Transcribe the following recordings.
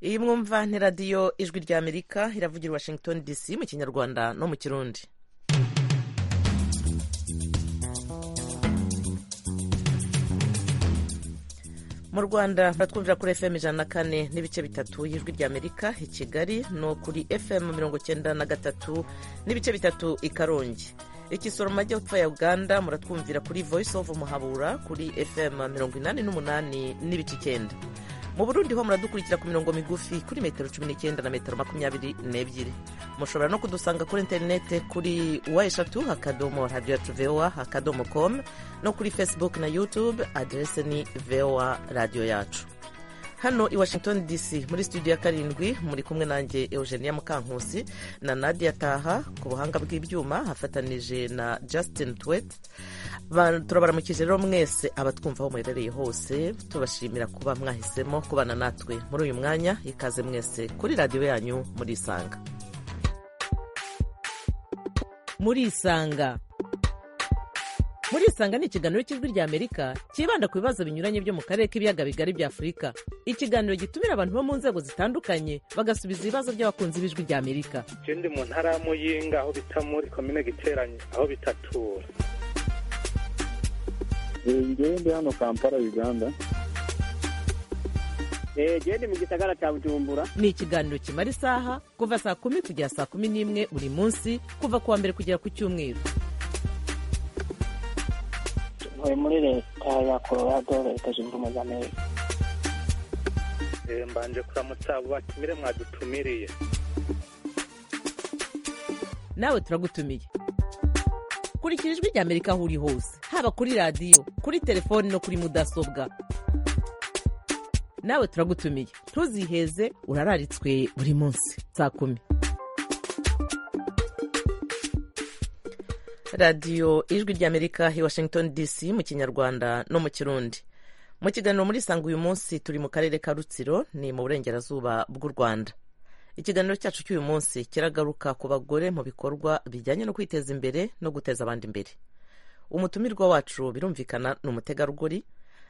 iyi mwumva ni radiyo ijwi rya amerika iravugira i washington dc mu kinyarwanda no mu kirundi mu rwanda twumvira kuri fm ijana na kane n'ibice bitatu y'ijwi rya amerika i kigali no kuri fm mirongo cyenda na gatatu n'ibice bitatu i karongi ikisoro mu majyepfo ya uganda muratwumvira kuri voice of muhabura kuri fm mirongo inani n'umunani n'ibice icyenda mu burundi ho muradukurikira ku mirongo migufi kuri metero cumi n'icyenda na metero makumyabiri n'ebyiri mushobora no kudusanga kuri interinete kuri wa eshatu akadomo radiyo voa akadomo komu no kuri facebook na youtube aderese ni voa radiyo yacu hano i washington dc muri studio ya karindwi muri kumwe nanjye eugenia mukankusi na nadia taha ku buhanga bw'ibyuma hafatanije na justin twet turabaramukije rero mwese abatwumva aho muherereye hose tubashimira kuba mwahisemo kubana natwe muri uyu mwanya ikaze mwese kuri radiyo yanyu murisanga murisanga murisanga ni ikiganiro cy'ijwi rya amerika cyibanda ku bibazo binyuranye byo mu karere k'ibiyaga bigari bya afurika ikiganiro gitumira abantu bo mu nzego zitandukanye bagasubiza ibibazo by'abakunzi b'ijwi rya amerika ikindi mu ntara ya muyinga aho bita muri komine giteranye aho bitatura njyewe ndi hano kampala uganda genda mu gisagara cya bujumbura ni ikiganiro kimara isaha kuva saa kumi kugera saa kumi n'imwe buri munsi kuva ku wa mbere kugera ku cyumweru ntuye muri leta ya colorado leta zunze ubumwe za amerika mbanje kuramutsa abo batumire mwadutumiriye nawe turagutumiye kurikira ijwi rya amerika aho uri hose haba kuri radiyo kuri telefoni no kuri mudasobwa nawe turagutumiye ntuziheze urararitswe buri munsi saa kumi radiyo ijwi ry'amerika i washington dc mu kinyarwanda no mu kirundi mu kiganiro muri sanga uyu munsi turi mu karere ka rutsiro ni mu burengerazuba bw'u rwanda ikiganiro cyacu cy'uyu munsi kiragaruka ku bagore mu bikorwa bijyanye no kwiteza imbere no guteza abandi imbere umutumirwa wacu birumvikana ni umutegarugori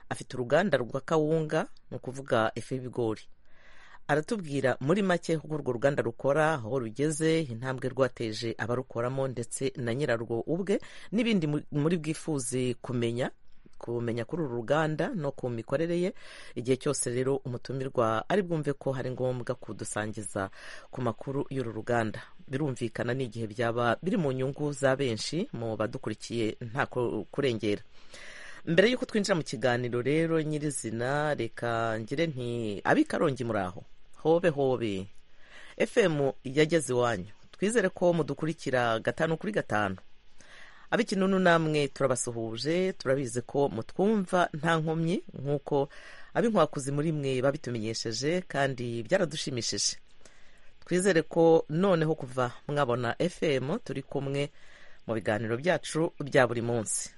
afite uruganda rwa kawunga ni ukuvuga ifu y'ibigori aratubwira muri make uko urwo ruganda rukora aho rugeze intambwe rwateje abarukoramo ndetse na nyirarwo ubwe n'ibindi muri bwifuze kumenya kumenya kuri uru ruganda no ku mikorere ye igihe cyose rero umutumirwa ari bwumve ko hari ngombwa kudusangiza ku makuru y'uru ruganda birumvikana n'igihe byaba biri mu nyungu za benshi mu badukurikiye nta kurengera mbere y'uko twinjira mu kiganiro rero nyirizina reka ngire nti abikarongi muri aho hobe hobe fm yageze iwanyu twizere ko mudukurikira gatanu kuri gatanu ab'ikinunu namwe turabasuhuje turabizi ko mutwumva nta nkomyi nk'uko ab'inkwakuzi muri mwe babitumenyesheje kandi byaradushimishije twizere ko noneho kuva mwabona fm turi kumwe mu biganiro byacu bya buri munsi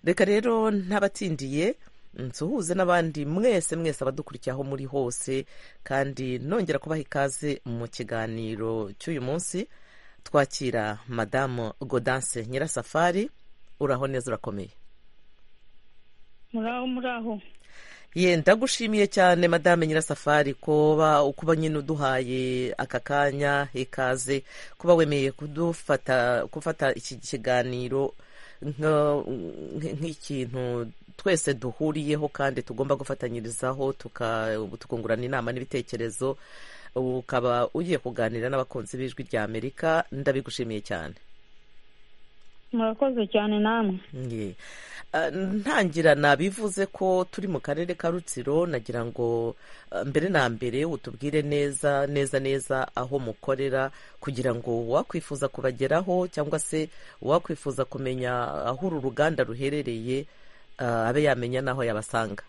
reka rero ntabatindiye nsuhuze n'abandi mwese mwese abadukurikiye aho muri hose kandi nongera kubaha ikaze mu kiganiro cy'uyu munsi twakira madamu godanse nyirasafari uraho neza urakomeye muraho muraho ye ndagushimiye cyane madame nyirasafari kuba kuba nyine uduhaye aka kanya ikaze kuba wemeye kudufata gufata iki kiganiro nk'ikintu twese duhuriyeho kandi tugomba gufatanyirizaho tukungurana inama n'ibitekerezo ukaba ugiye kuganira n'abakunzi b'ijwi rya amerika ndabigushimiye cyane murakoze cyane namwe ntangira nabivuze ko turi mu karere ka rutsiro nagira ngo mbere na mbere utubwire neza neza neza aho mukorera kugira ngo wakwifuza kubageraho cyangwa se wakwifuza kumenya aho uru ruganda ruherereye abe yamenya n'aho yabasanga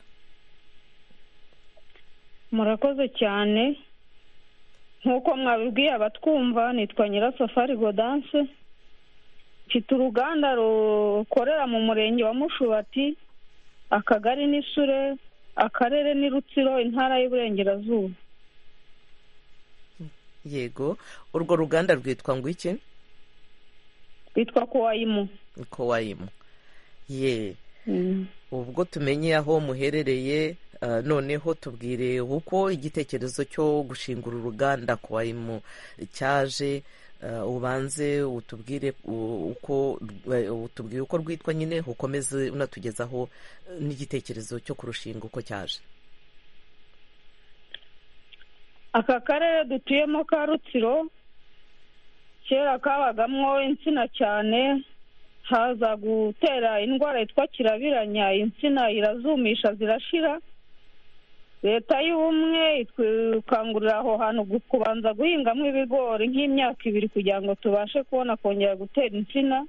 murakoze cyane nk'uko mwabibwiye abatwumva nitwa nyirasafari godanse mfite uruganda rukorera mu murenge wa mushubati akagari ni sure akarere ni rutsiro intara y'uburengerazuba yego urwo ruganda rwitwa ngo iki rwitwa kowayimu kowayimu ye ubwo tumenye aho muherereye Ah, noneho tubwire uko igitekerezo cyo gushinga uru ruganda ku wayimu cyaje ah, ubanze utubwire u- uko eh, utubwire uko rwitwa nyine ukomeze unatugezaho eh, n'igitekerezo cyo kurushinga uko cyaje aka karere dutuyemo ka rutsiro kera kabagamo insina cyane haza gutera indwara yitwa kirabiranya insina irazumisha zirashira leta y'ubumwe ikangurira aho hantu gu- kubanza guhingamo ibigori nk'imyaka ibiri kugira ngo tubashe kubona kongera gutera insina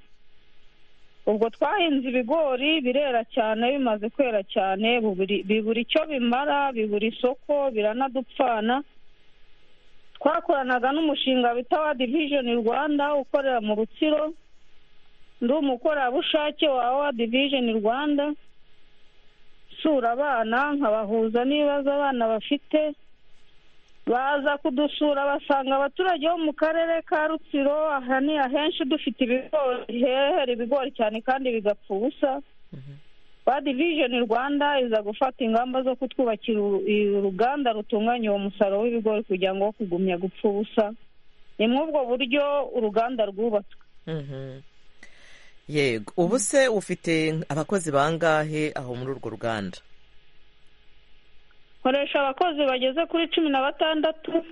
ubwo twahinze ibigori birera cyane bimaze kwera cyane buburi- bibura icyo bimara bibura isoko biranadupfana twakoranaga n'umushinga bita wa divishoni rwanda ukorera mu rutsiro ndi umukorerabushake wa wa divishoni rwanda nsura abana nkabahuza n'ibibazo abana bafite baza kudusura basanga abaturage bo mu karere ka rutsiro aha ni ahenshi dufite ibigori hehera ibigori cyane kandi bigapfa ubusa ba divishoni rwanda iza gufata ingamba zo kutwubakira uru- uruganda rutunganya uwo musaruro w'ibigori kugira ngo wo kugumya gupfa ubusa ni mw'ubwo buryo uruganda rwubatswe Mhm. yego ubu se ufite abakozi bangahe aho muri urwo ruganda nkoresha abakozi bageze kuri cumi na batandatu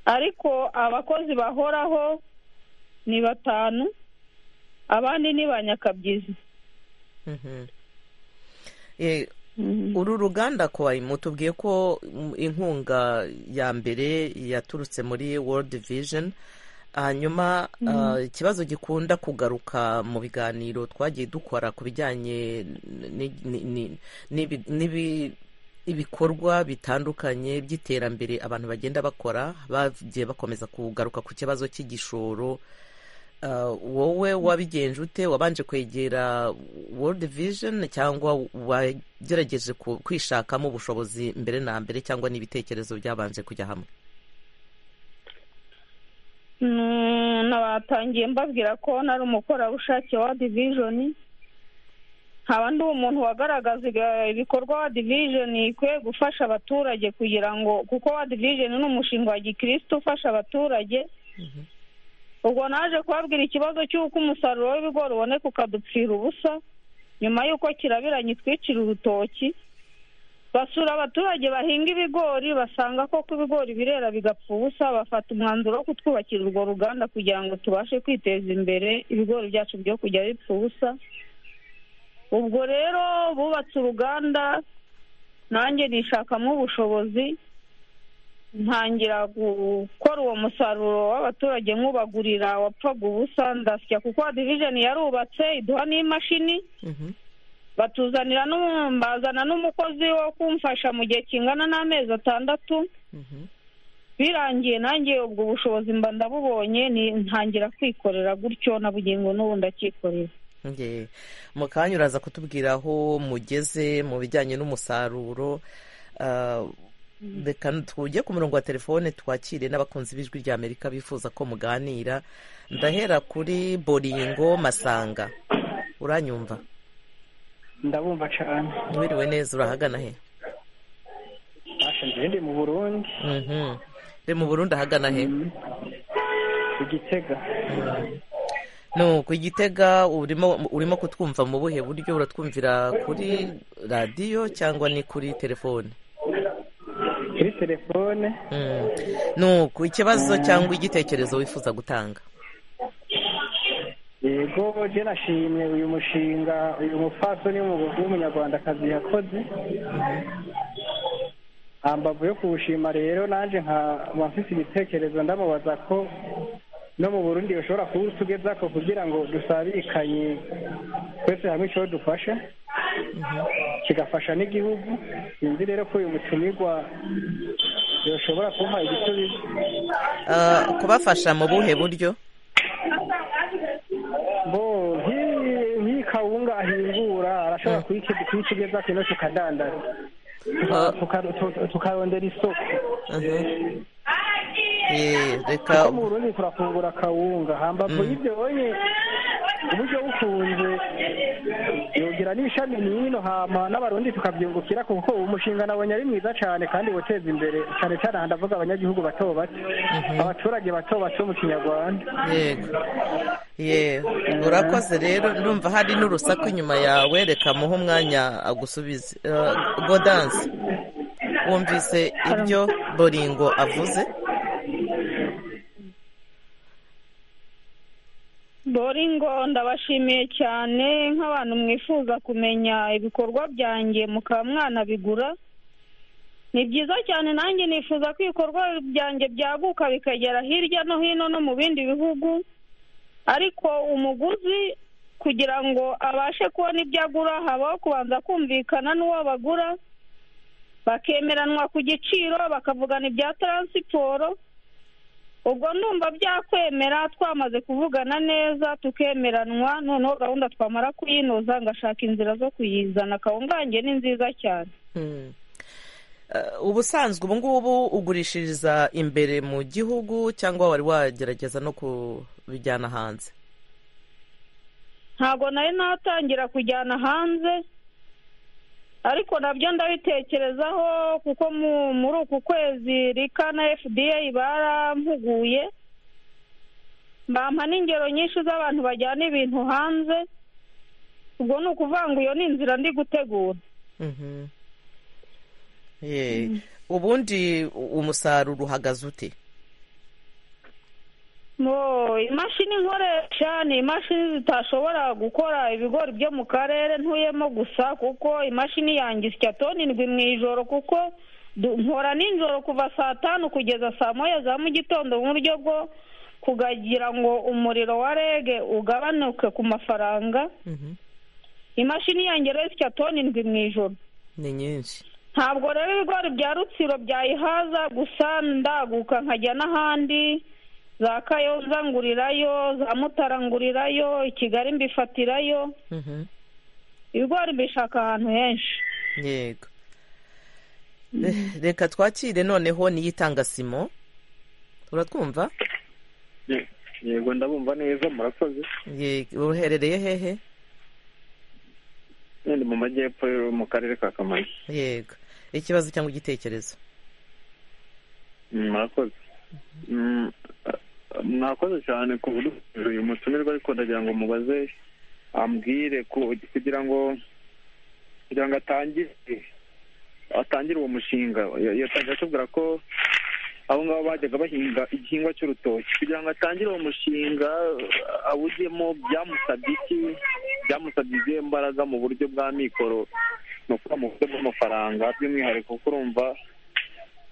ariko abakozi bahoraho ni batanu abandi ni ba nyakabyizi Mhm. Eh, uru ruganda kwa mutubwiye ko mm, inkunga ya mbere yaturutse muri world vision hanyuma ah, ikibazo gikunda kugaruka mu biganiro twagiye dukora ku bijyanye ni- ni- ni- n'ibi- n'ibi- ibikorwa bitandukanye by'iterambere abantu bagenda bakora bagiye bakomeza kugaruka ku kibazo cy'igishoro Uh, wowe wabigenje ute wabanje kwegera world vision cyangwa wagerageje ku- kwishakamo ubushobozi mbere na mbere cyangwa n'ibitekerezo byabanje kujya hamwe Mm, nabatangiye mbabwira ko nari umukorerabushake wa divishoni nkaba ndi umuntu wagaragaza iga- ibikorwa wa divishoni ikwiye gufasha abaturage kugira ngo kuko wa divishoni ni umushinga wa gikirisitu ufasha abaturage ubwo naje kubabwira ikibazo cy'uko umusaruro w'ibigori uboneka ukadupfira ubusa nyuma y'uko kirabiranye itwicira urutoki basura abaturage bahinga ibigori basanga koko ibigori birera bigapfa ubusa bafata umwanzuro wo kutwubakira urwo ruganda kugira ngo tubashe kwiteza imbere ibigori byacu byo kujya bipfa ubusa ubwo rero bubatse uruganda nanjye nishakamo ubushobozi ntangira gukora uwo musaruro w'abaturage nk'ubagurira wapfaga ubusa ndasya kuko divijeni yarubatse iduha n'imashini Mhm. batuzanira n'umu- bazana n'umukozi wo kumfasha mu gihe kingana n'amezi atandatu Mhm. birangiye nanjye ubwo bushobozi mba ndabubonye ni ntangira kwikorera gutyo na bugingo n'ubu ndacyikorera Nge- mu kanya uraza kutubwira aho mugeze mu bijyanye n'umusaruro Ah, reka tujye ku murongo wa telefone twakire n'abakunzi b'ijwi rya amerika bifuza ko muganira ndahera kuri boringo masanga uranyumva ndabumva cyane wiriwe neza urahagana he bashinze ndi mu burundi Mhm. Uri mu Burundi ahagana he ku gitega nuko igitega urimo urimo kutwumva mu buhe buryo uratwumvira kuri radiyo cyangwa ni kuri telefone kuri telefone Mm. nuko ikibazo cyangwa igitekerezo wifuza gutanga yego je nashimye uyu mushinga uyu mupfasoni w'umu- w'umunyarwandakazi yakoze ambavu yo kuwushima rero nanje nkaba mfise ibitekerezo ndamubaza ko no mu burundi ushobora kuwutugezako kugira ngo dusabikanye twese hamwe icyo dufasha kigafasha n'igihugu sinzi rero ko uyu mutumirwa yoshobora kuha igisubizo Ah, kubafasha mu buhe buryo bo nk'iyi- nk'iyi kawunga ahingura arashobora kuyike- kuyikigeza kino tukadandaza Ah. Tuka- tu- tukarondera isoko Mhm. Eh, reka kuko mu burundi turafungura kawunga hambavu y'ibyo bonye uburyo bukunze yogira n'ishami n'ino hama n'abarundi tukabyungukira kuko uwo mushinga nabonye ari mwiza cyane kandi woteza imbere cyane cyane aha ndavuga abanyagihugu bato bato abaturage bato bato mu kinyarwanda yego yego urakoze rero ndumva hari n'urusaku inyuma yawe reka muhe umwanya agusubize Eh, godanse wumvise ibyo boringo avuze boringo ndabashimiye cyane nk'abantu mwifuza kumenya ibikorwa byanjye mukaba mwanabigura ni byiza cyane nanjye nifuza ko ibikorwa byanjye byaguka bikagera hirya no hino no mu bindi bihugu ariko umuguzi kugira ngo abashe kubona ibyo agura habaho kubanza kumvikana n'uwo bagura bakemeranwa ku giciro bakavugana ibya taransiporo ubwo ndumva byakwemera twamaze kuvugana neza tukemeranwa noneho gahunda twamara kuyinoza ngashaka inzira zo kuyizana kawungange ni nziza cyane Hmm. Eh, ubusanzwe ubu ngubu ugurishiriza imbere mu gihugu cyangwa wari wagerageza no kubijyana hanze ntabwo nari natangira kujyana hanze ariko nabyo ndabitekerezaho kuko mu- muri uku kwezi rika na fda barampuguye bampa n'ingero nyinshi z'abantu bajyana ibintu hanze ubwo ni ukuvuga ngo iyo ni inzira ndi gutegura Mhm. Ye. ubundi u- umusaruro uhagaze ute Mo, imashini nkoresha ni imashini zitashobora gukora ibigori byo mu karere ntuyemo gusa kuko imashini yanjye isya toni indwi mu ijoro kuko du- nkora nijoro kuva saa tanu kugeza saa moya za mu gitondo mu buryo bwo kugira ngo umuriro wa rege ugabanuke ku mafaranga Mhm. imashini yanjye rero isya toni indwi mu ijoro ni nyinshi ntabwo rero ibigori bya rutsiro byayihaza gusa ndaguka nkajya n'ahandi za kayonza ngurirayo za mutara ngurirayo i kigali mbifatirayo Mhm. ibigori mbishaka ahantu henshi yego Eh, reka twakire noneho niyitanga simo uratwumva yego ndabumva neza murakoze Yego, uherereye hehe ndi mu majyepfo yo mu karere ka kamonyi yego ikibazo cyangwa igitekerezo Mm, murakoze Mm, ah, mwakoze cyane ku buryo uyu mutumirwa ariko ndagira ngo mubaze ambwire ku- kugira ngo kugira ngo atangire atangire uwo mushinga Ya- yatangiye atubwira ko abo ngabo bajyaga bahinga igihingwa cy'urutoki kugira ngo atangire uwo mushinga ah, awujyemo byamusabye iki byamusabye izihe mbaraga mu buryo bwa mikoro ni ukuvuga mu buryo bw'amafaranga by'umwihariko kuko urumva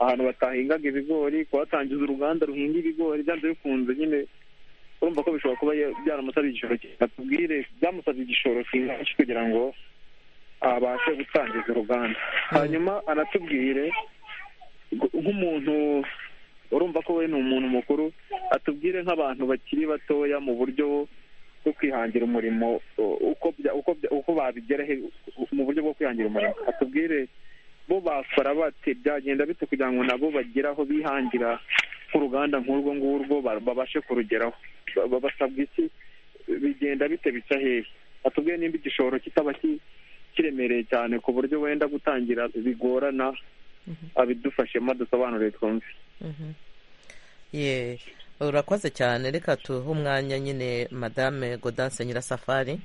ahantu batahingaga ibigori kuhatangiza uruganda ruhinga ibigori byanze bikunze nyine urumva ko bishobora kuba ya- byaramusabye igishoro batubwire byamusabye igishoro kingana iki kugira ngo abashe gutangiza uruganda hanyuma anatubwire gu- nk'umuntu urumva ko we ni umuntu mukuru atubwire nk'abantu bakiri batoya mu buryo bwo kwihangira umurimo u- uko bya- uko bya- uko babigeraho mu buryo bwo kwihangira umurimo atubwire bo bakora bate byagenda bite kugira ngo nabo bagere aho bihangira nk'uruganda nk'urwo ngurwo ba- babashe kurugeraho Ba- ba- basabwa iki bigenda bite bica hehe atubwiye nimba igishoro kitaba ki- kiremereye cyane ku buryo wenda gutangira bigorana abidufashemo dusobanuriye twumve Mhm. ye urakoze cyane reka tuhe umwanya nyine madame godanse nyirasafari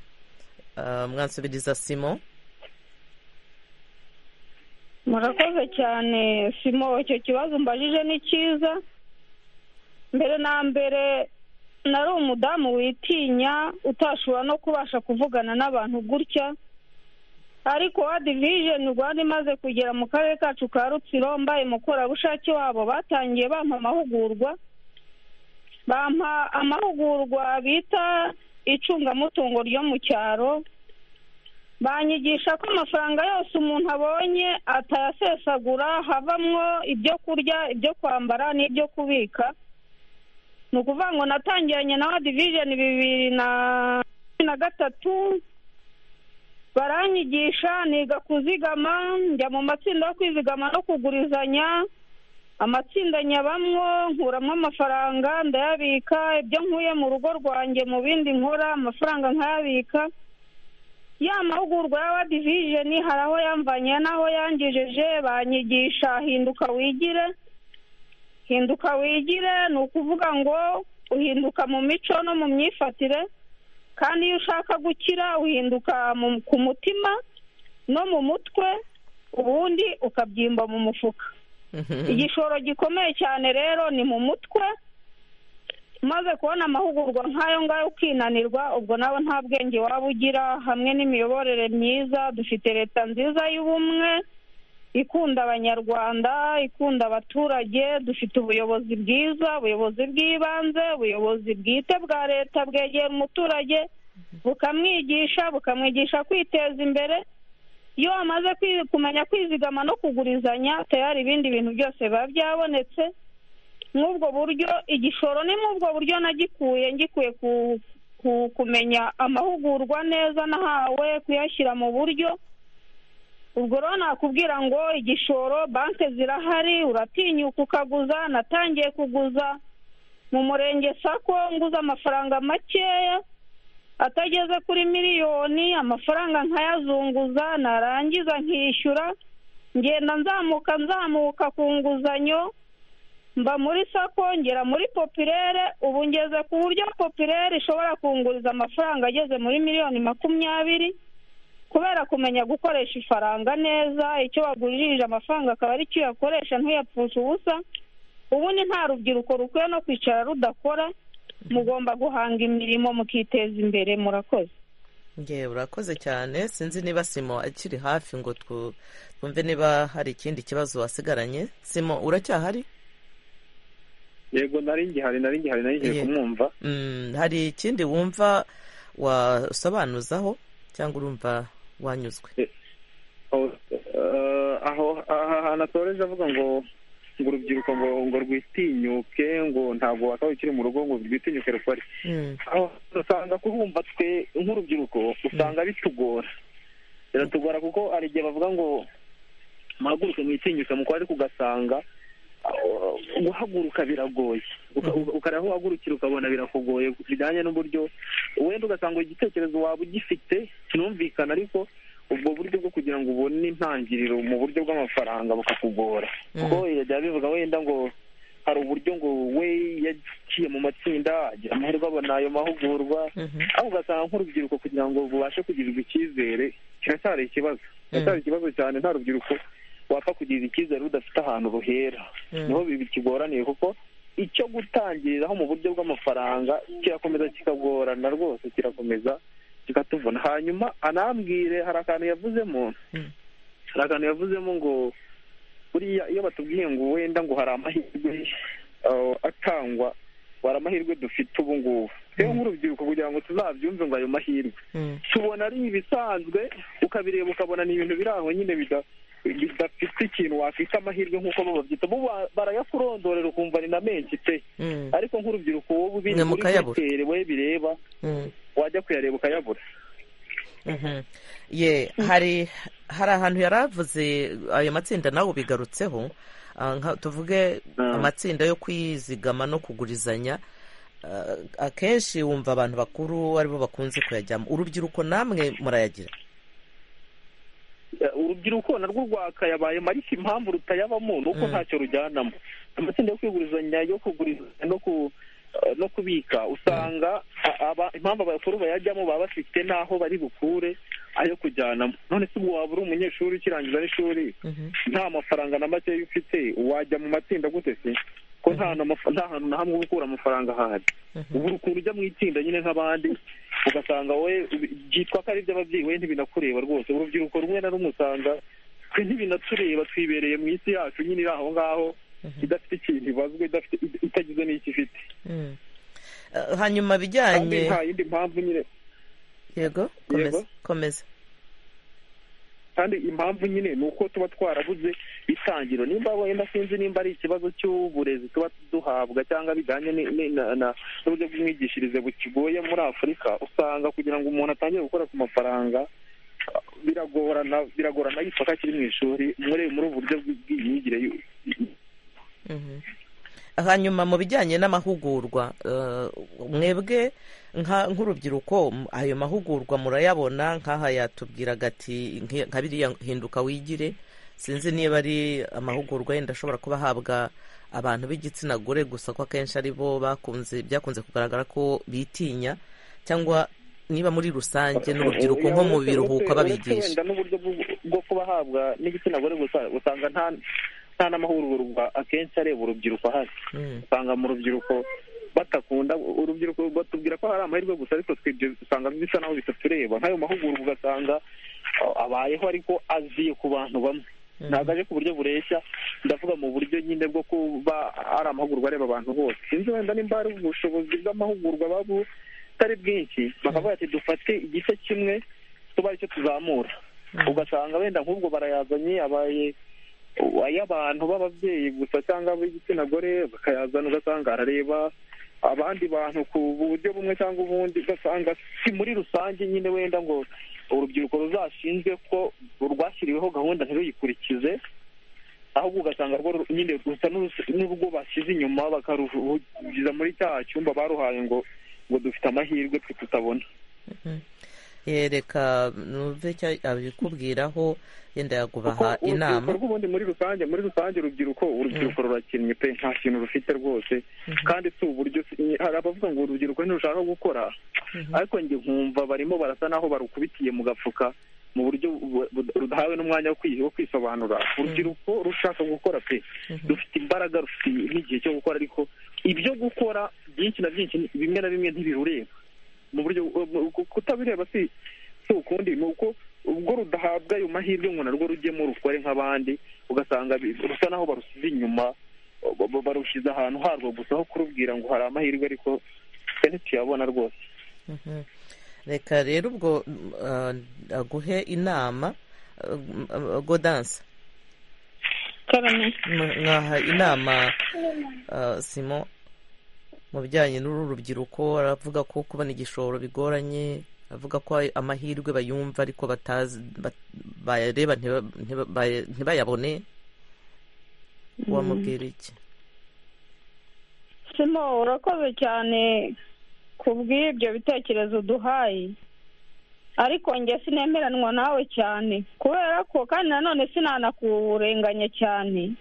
Ah, mwansubiriza simo murakoze cyane simo icyo kibazo mbajije ni cyiza mbere na mbere nari umudamu witinya utashobora no kubasha kuvugana n'abantu gutya ariko wa divijeni rwanda imaze kugera mu karere kacu ka rutsiro mbaye umukorerabushake wabo batangiye bampa amahugurwa bampa amahugurwa bita icungamutungo ryo mu cyaro banyigisha ko amafaranga yose umuntu abonye atayasesagura havamwo ibyo kurya ibyo kwambara n'ibyo kubika ni ukuvuga ngo natangiranye na wa divijeni bibiri na cumi na gatatu baranyigisha niga kuzigama njya mu matsinda yo kwizigama no kugurizanya amatsinda nyabamwo nkuramo amafaranga ndayabika ibyo nkuye mu rugo rwanjye mu bindi nkora amafaranga nkayabika ya mahugurwa ya divijeni hari aho yamvanye n'aho yangejeje banyigisha hinduka wigire hinduka wigire ni ukuvuga ngo uhinduka mu mico no mu myifatire kandi iyo ushaka gukira uhinduka ku mutima no mu mutwe ubundi ukabyimba mu mufuka igishoro gikomeye cyane rero ni mu mutwe umaze kubona amahugurwa nk'ayo ngayo ukinanirwa ubwo nawe nta bwenge waba ugira hamwe n'imiyoborere myiza dufite leta nziza y'ubumwe ikunda abanyarwanda ikunda abaturage dufite ubuyobozi bwiza ubuyobozi bw'ibanze ubuyobozi bwite bwa leta bwegera umuturage bukamwigisha bukamwigisha kwiteza imbere iyo wamaze kumenya kwizigama no kugurizanya tayari ibindi bintu byose biba byabonetse nk'ubwo buryo igishoro ni nk'ubwo buryo nagikuye ngikuye kumenya amahugurwa neza nahawe kuyashyira mu buryo ubwo rero nakubwira ngo igishoro banki zirahari uratinyuka ukaguza natangiye kuguza mu murenge sako nguze amafaranga makeya atageze kuri miliyoni amafaranga nkayazunguza narangiza nkishyura ngenda nzamuka nzamuka ku nguzanyo mba muri sako ngera muri popirere ubu ngeze ku buryo popirere ishobora kunguriza amafaranga ageze muri miliyoni makumyabiri kubera kumenya gukoresha ifaranga neza icyo wagurishije amafaranga akaba ari cyo uyakoresha ntuyapfushe ubusa ubundi nta rubyiruko rukwiye no kwicara rudakora mugomba guhanga imirimo mukiteza imbere murakoze ngewe urakoze cyane sinzi niba simo akiri hafi ngo twumve niba hari ikindi kibazo wasigaranye simo uracyahari yego nari ngihari nari ngihari nari ngiye kumwumva hari ikindi wumva wasobanuzaho cyangwa urumva wanyuzwe aho ahantu atoreje avuga ngo ngo urubyiruko ngo ngo rwitinyuke ngo ntabwo wakabaye ukiri mu rugo ngo rwitinyuke rukore usanga kubumva twe nk'urubyiruko usanga bitugora biratugora kuko hari igihe bavuga ngo muhaguruke mwitinyuke mu ariko ugasanga guhaguruka biragoye ukareba aho uhagurukira ukabona birakugoye bijyanye n'uburyo wenda ugasanga igitekerezo waba ugifite kinumvikana ariko ubwo buryo bwo kugira ngo ubone intangiriro mu buryo bw'amafaranga bukakugora kuko yajya bivuga wenda ngo hari uburyo ngo we yagiye mu matsinda agira amahirwe abona ayo mahugurwa aho ugasanga nk'urubyiruko kugira ngo bubashe kugirirwa icyizere kiracyari ikibazo kiracyari ikibazo cyane nta rubyiruko wapfa kugirira icyizere rudafite ahantu ruhera niho bikigoraniye kuko icyo gutangiriraho mu buryo bw'amafaranga kirakomeza kikagorana rwose kirakomeza kikatuvuna hanyuma anambwire hari akantu yavuzemo hari akantu yavuzemo ngo buriya iyo batubwiye ngo wenda ngo hari amahirwe atangwa hari amahirwe dufite ubu ngubu rero nk'urubyiruko kugira ngo tuzabyumve ngo ayo mahirwe tubona ari ibisanzwe ukabireba ukabona ni ibintu biri aho nyine bidafite ikintu wakwita amahirwe nk'uko bo babyita bo barayakurondorera ukumva ni na menshi pe ariko nk'urubyiruko wowe ubiri muri hoteli we bireba wajya kuyareba ukayabura ye hari hari ahantu yari avuze ayo matsinda nawe ubigarutseho tuvuge amatsinda yo kwizigama no kugurizanya akenshi wumva abantu bakuru aribo bakunze kuyajyamo urubyiruko namwe murayagira urubyiruko narwo rwakayabaye marike impamvu rutayabamo ni uko ntacyo rujyanamo amatsinda yo kwigurizanya yo kugurizanya no ku no kubika usanga impamvu abakuru bayajyamo baba bafite n'aho bari bukure ayo kujyanamo none se waba uri umunyeshuri ukirangiza n'ishuri nta mafaranga na makeya ufite wajya mu matsinda gute se ko nta hantu na hamwe uba ukura amafaranga ahari ubu ukuntu ujya mu itsinda nyine nk'abandi ugasanga we byitwa ko ari iby'ababyeyi we ntibinakureba rwose urubyiruko rumwe na rumwe usanga twe ntibinatureba twibereye mu isi yacu nyine iri aho ngaho idafite ikintu ibazwe itagize n'icyo ifite hanyuma bijyanye nta yindi mpamvu nyine yego komeza kandi impamvu nyine ni uko tuba twarabuze itangiro nimba wenda sinzi nimba ari ikibazo cy'uburezi tuba duhabwa cyangwa bijyanye n'uburyo bw'imyigishirize bukigoye muri afurika usanga kugira ngo umuntu atangire gukora ku mafaranga biragorana biragorana yitwa ko akiri mu ishuri muri ubu buryo bw'imyigire Mhm. hanyuma mu bijyanye n'amahugurwa eh, mwebwe nka- nk'urubyiruko m- ayo mahugurwa murayabona nk'aha yatubwiraga ati "Nki- nka biriya hinduka wigire sinzi niba ari amahugurwa yenda ashobora kuba ahabwa abantu b'igitsina gore gusa ko akenshi ari bo bakunze byakunze kugaragara ko bitinya cyangwa niba muri rusange n'urubyiruko nko mu biruhuko babigisha wenda n'uburyo bwo- bwo kubahabwa n'igitsina gore gusa usanga nta nta n'amahugurwa akenshi areba urubyiruko ahari Mm. usanga mu rubyiruko batakunda urubyiruko batubwira ko hari amahirwe gusa ariko twebwe usanga bisa naho bitatureba nk'ayo mahugurwa ugasanga uh, abayeho ariko aziye ku bantu bamwe ntabwo aje ku buryo bureshya ndavuga mu buryo nyine bwo kuba ari amahugurwa areba abantu bose sinzi wenda nimba hari ubushobozi bw'amahugurwa baba butari bwinshi bakavuga ati dufate igice kimwe tuba aricyo tuzamura ugasanga wenda nk'ubwo barayazanye abaye ay'abantu b'ababyeyi gusa cyangwa ab'igitsina gore bakayazana ugasanga arareba abandi bantu ku buryo bumwe cyangwa ubundi ugasanga si muri rusange nyine wenda ngo urubyiruko ruzashinzwe ko rwashyiriweho gahunda ntiruyikurikize ahubwo ugasanga rwo ru- nyine rusa n'urus- n'urwo bashyize inyuma bakaruhugiza muri cya cyumba baruhaye ngo ngo dufite amahirwe twe tutabona yereka numve icyo abikubwiraho yenda kuko yagubaha urubyiruko inama rw'ubundi muri rusange muri rusange urubyiruko urubyiruko rurakinnye pe nta kintu rufite rwose kandi si uburyo hari abavuga ngo urubyiruko ntirushaka gukora ariko njye nkumva barimo barasa naho barukubitiye mu gafuka mu buryo bu- bu- rudahawe n'umwanya wo kwi- wo kwisobanura urubyiruko rushaka gukora pe rufite imbaraga rufite n'igihe cyo gukora ariko ibyo gukora byinshi na byinshi ni- bimwe na bimwe ntibirureba mu buryo mu- ku- kutabireba si si ukundi ni uko ubwo rudahabwa ayo mahirwe ngo narwo rujyemo rukore nk'abandi ugasanga bi- rusa naho barusize inyuma ba- ba- barushyize ahantu harwo gusa aho kurubwira ngo hari amahirwe ariko twe ntituyabona rwose Mhm. reka rero ubwo uh, aguhe inama uh, godanse karame M- mwaha inama uh, simo mu bijyanye n'uru rubyiruko aravuga ko kubona igishoro bigoranye avuga ko ay- amahirwe bayumva ariko batazi bat- bayareba ntiba- ntiba- baya- ntibayabone wamubwira iki simo urakoze cyane ku bw'ibyo bitekerezo uduhaye ariko njye sinemeranwa nawe cyane kubera ko kandi nanone sinanakurenganya cyane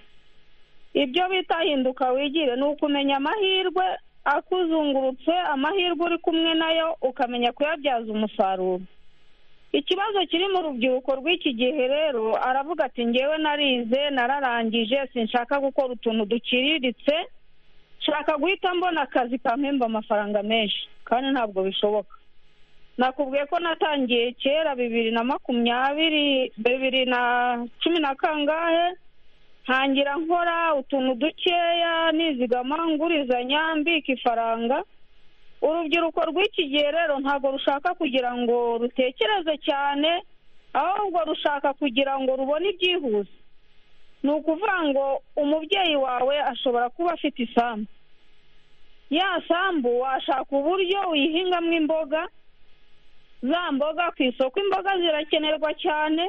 ibyo bita hinduka wigire ni ukumenya amahirwe akuzungurutse amahirwe uri kumwe nayo ukamenya kuyabyaza umusaruro ikibazo kiri mu rubyiruko rw'iki gihe rero aravuga ati ngewe narize nararangije sinshaka gukora utuntu duciriritse nshaka guhita mbona akazi kampemba amafaranga menshi kandi ntabwo bishoboka nakubwiye ko natangiye kera bibiri na makumyabiri bibiri na cumi na kangahe ntangira nkora utuntu dukeya nizigama ngurizanya mbika ifaranga urubyiruko rw'iki gihe rero ntabwo rushaka kugira ngo rutekereze cyane ahubwo rushaka kugira ngo rubone ibyihuse ni ukuvuga ngo umubyeyi wawe ashobora kuba afite isambu ya sambu washaka uburyo uyihingamo imboga za mboga ku isoko imboga zirakenerwa cyane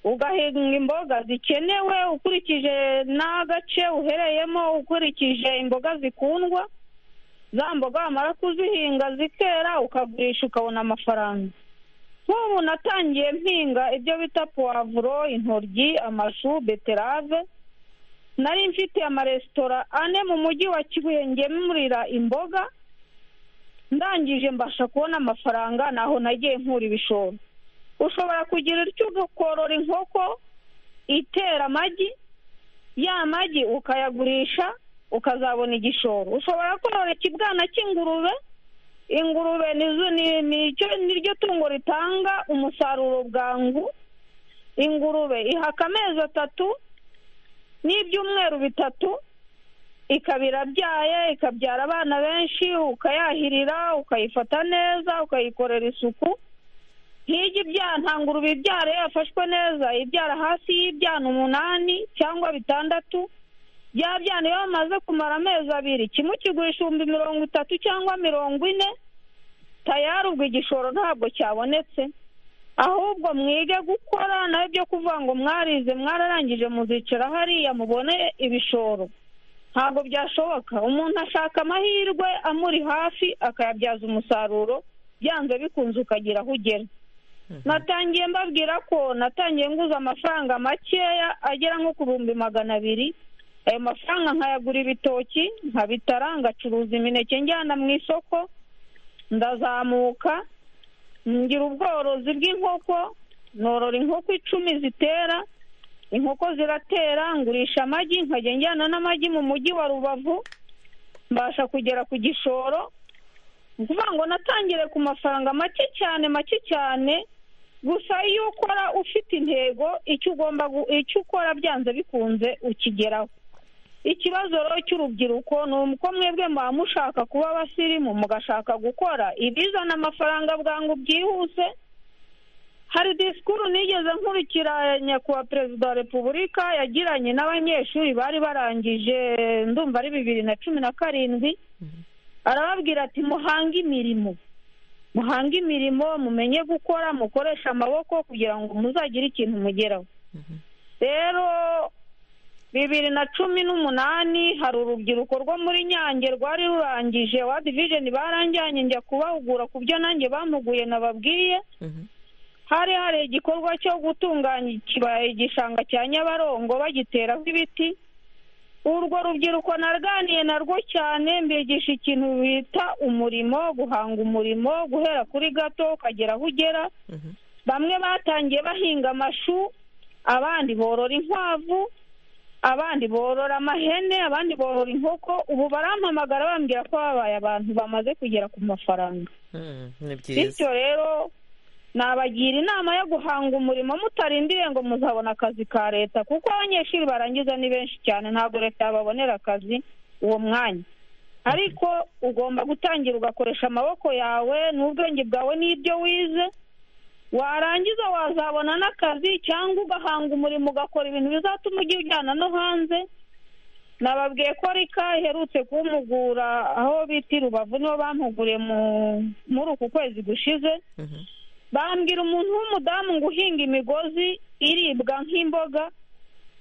ugahinga imboga zikenewe ukurikije n'agace uhereyemo ukurikije imboga zikundwa za mboga wamara kuzihinga zikera ukagurisha ukabona amafaranga nk'ubu natangiye mpinga ibyo bita puwavuro intoryi amashu beterave nari mfite amaresitora ane mu mujyi wa kibuye ngemurira imboga ndangije mbasha kubona amafaranga naho nagiye nkura ibishoro ushobora kugira icyo ukorora inkoko itera amagi ya magi ukayagurisha ukazabona igishoro ushobora korora ikibwana cy'ingurube ingurube nizo- ni- ni icyo- niryo tungo ritanga umusaruro bwangu ingurube ihaka amezi atatu n'ibyumweru bitatu ikaba irabyaye ikabyara abana benshi ukayahirira ukayifata neza ukayikorera isuku nk'ijya ibyara nta ngurube ibyara iyo yafashwe neza ibyara hasi y'ibyana umunani cyangwa bitandatu bya byana iyo bamaze kumara amezi abiri kimwe ukigurisha ibihumbi mirongo itatu cyangwa mirongo ine tayari ubwo igishoro ntabwo cyabonetse ahubwo mwige gukora nawe byo kuvuga ngo mwarize mwararangije muzicara hariya mubone ibishoro ntabwo byashoboka umuntu ashaka amahirwe amuri hafi akayabyaza umusaruro byanze bikunze ukagera aho ugera natangiye mbabwira ko natangiye nguza amafaranga makeya agera nko ku bihumbi magana abiri ayo mafaranga nkayagura ibitoki nkabitara ngacuruza imineke njyana mu isoko ndazamuka ngira ubworozi bw'inkoko norora inkoko icumi zitera inkoko ziratera ngurisha amagi nkajya njyana n'amagi mu mujyi wa rubavu mbasha kugera ku gishoro ni ukuvuga ngo natangire ku mafaranga make cyane make cyane gusa iyo ukora ufite intego icyo ugomba icyo ukora byanze bikunze ukigeraho ikibazo rero cy'urubyiruko ni uko mwebwe muba mushaka kuba abasirimu mugashaka gukora ibizana amafaranga bwangu byihuse hari disikuru nigeze nkurikira nyakubahwa perezida wa repubulika yagiranye n'abanyeshuri bari barangije ndumva ari bibiri na cumi na karindwi arababwira ati muhange imirimo muhange imirimo mumenye gukora mukoreshe amaboko kugira ngo muzagire ikintu mugeraho rero bibiri na cumi n'umunani hari urubyiruko rwo muri nyange rwari rurangije wa divijeni barangiranye njya kubahugura ku byo nanjye bamuguye nababwiye hari hari igikorwa cyo gutunganya ikibaya igishanga cya nyabarongo bagiteraho ibiti urwo rubyiruko narganiye narwo cyane mbigisha ikintu bita umurimo guhanga umurimo guhera kuri gato ukagera aho ugera bamwe batangiye bahinga amashu abandi borora inkwavu abandi borora amahene abandi borora inkoko ubu barampamagara bambwira ko babaye abantu bamaze kugera ku mafaranga ni byiza bityo rero nabagira inama yo guhanga umurimo mutarindiriye ngo muzabona akazi ka leta kuko abanyeshuri barangiza ni benshi cyane ntabwo leta yababonera akazi uwo mwanya ariko ugomba gutangira ugakoresha amaboko yawe n'ubwenge bwawe n'ibyo wize warangiza wazabona n'akazi cyangwa ugahanga umurimo ugakora ibintu bizatuma ujya ujyana no hanze nababwiye ko rika iherutse kumugura aho bita i rubavu nibo bampuguriye muri uku kwezi gushize bambwira umuntu w'umudamu ngo uhinga imigozi iribwa nk'imboga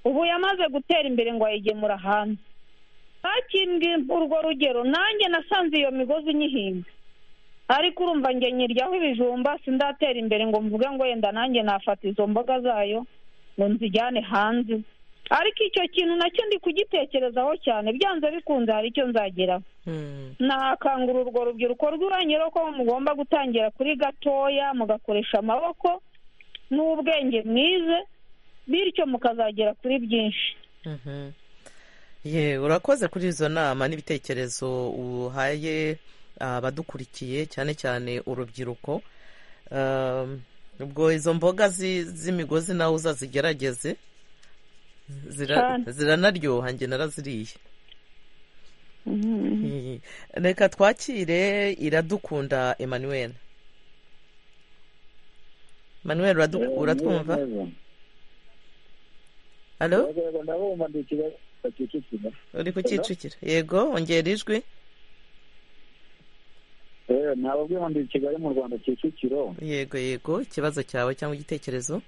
ubu yamaze gutera imbere ngo ayigemura hanze bakimbwe urwo rugero nanjye nasanze iyo migozi nyihinga ariko urumva njye nyiryaho ibijumba sindatera imbere ngo mvuge ngo yenda nanjye nafata izo mboga zayo ngo nzijyane hanze ariko icyo kintu nacyo ndi kugitekerezaho cyane byanze bikunze hari icyo nzageraho Mhm. nakangura urwo rubyiruko rw'uranye ko mugomba gutangira kuri gatoya mugakoresha amaboko n'ubwenge mwize bityo mukazagera kuri byinshi Mhm. ye urakoze kuri izo nama n'ibitekerezo uhaye abadukurikiye cyane cyane urubyiruko Um, ubwo izo mboga zi- z'imigozi nawe uzazigerageze Zira- Cyane. ziranaryoha njye naraziriye Ye. reka twakire iradukunda emmanuel emmanuel uradu- uratwumva halo ndabumva ndi ikibazo kicukira uri kucyicukira yego ongera ijwi ntabwo ndi i kigali mu rwanda kicukiro yego yego ikibazo cyawe cyangwa igitekerezo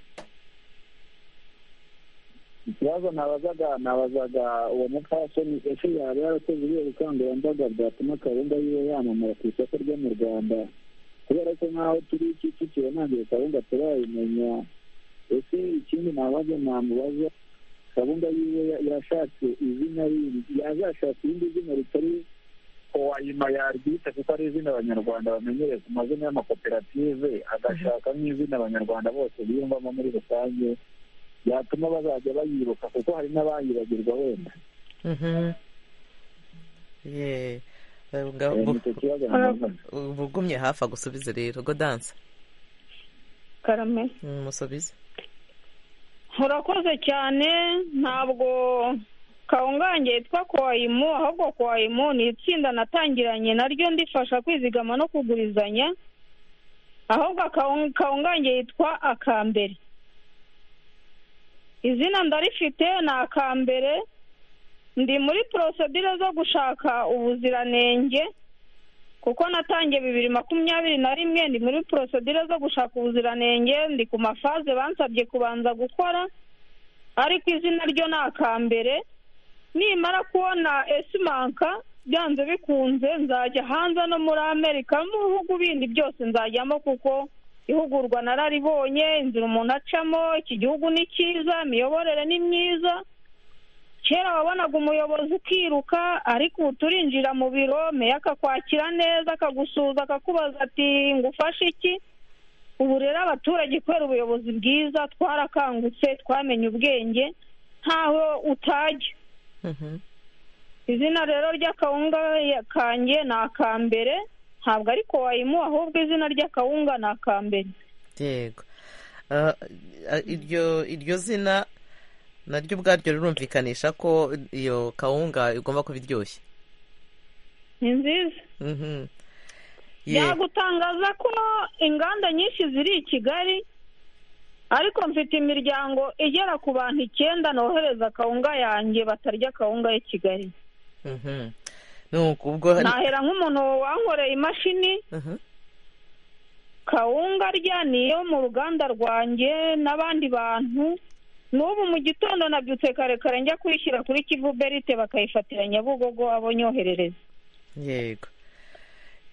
ikibazo nabazaga nabazaga uwo mupfasoni ese yaba yarakoze ubuhe bukangurambaga bwatuma kawunga yiwe yamamara ku isoko ryo mu rwanda kubera ko nk'aho turi kicukiro ntabwo kawunga turayimenya ese ikindi nabaza namubaza kawunga yiwe ya- yashatse izina rindi yazashatse irindi zina ritari owayima yaryita kuko ari izina abanyarwanda bamenyereye ku mazina y'amakoperative agashaka nk'izina abanyarwanda bose biyumvamo muri rusange yatuma bazajya bayibuka kuko hari n'abayibagirwa wenda Mhm. Ye. Eh, nga- Eh, bu- nicyo kibazo nabazaga. uba ugumye hafi agusubize rero go dansa karame umusubize urakoze cyane ntabwo kawungange yitwa kowayimu ahubwo kowayimu ni itsinda natangiranye naryo ndifasha kwizigama no kugurizanya ahubwo Kawun- kawungange yitwa akambere izina ndarifite ni akambere ndi muri porosedire zo gushaka ubuziranenge kuko natangiye bibiri makumyabiri na rimwe ndi muri porosedire zo gushaka ubuziranenge ndi ku mafaze bansabye kubanza gukora ariko izina ryo ni akambere nimara kubona esimanka byanze bikunze nzajya hanze no muri amerika no mu bihugu bindi byose nzajyamo kuko ihugurwa nararibonye inzira umuntu acamo iki gihugu ni cyiza imiyoborere ni myiza kera wabonaga umuyobozi ukiruka ariko ubu turinjira mu biro meya akakwakira neza akagusuhuza akakubaza ati ngufashe iki ubu rero abaturage kubera ubuyobozi bwiza twarakangutse twamenye ubwenge ntaho utajya izina rero ry'akawunga kanjye ni aka mbere ntabwo ariko wayimu ahubwo izina ry'akawunga ni aka mbere yego Ah, ah, iryo iryo zina naryo ubwaryo rirumvikanisha ko iyo kawunga igomba kuba iryoshye ni nziza Mhm. Ye- byagutangaza ko inganda nyinshi ziri i kigali ariko mfite imiryango igera ku bantu icyenda nohereza akawunga yanjye batarya akawunga y'i kigali Mhm. Nuko ubwo hari- nahera nk'umuntu wankoreye imashini Mhm. kawunga arya niyo mu ruganda rwanjye n'abandi bantu n'ubu mu gitondo nabyutse kare kare njya kuyishyira kuri kivu berite bakayifatira nyabugogo abo nyoherereza yego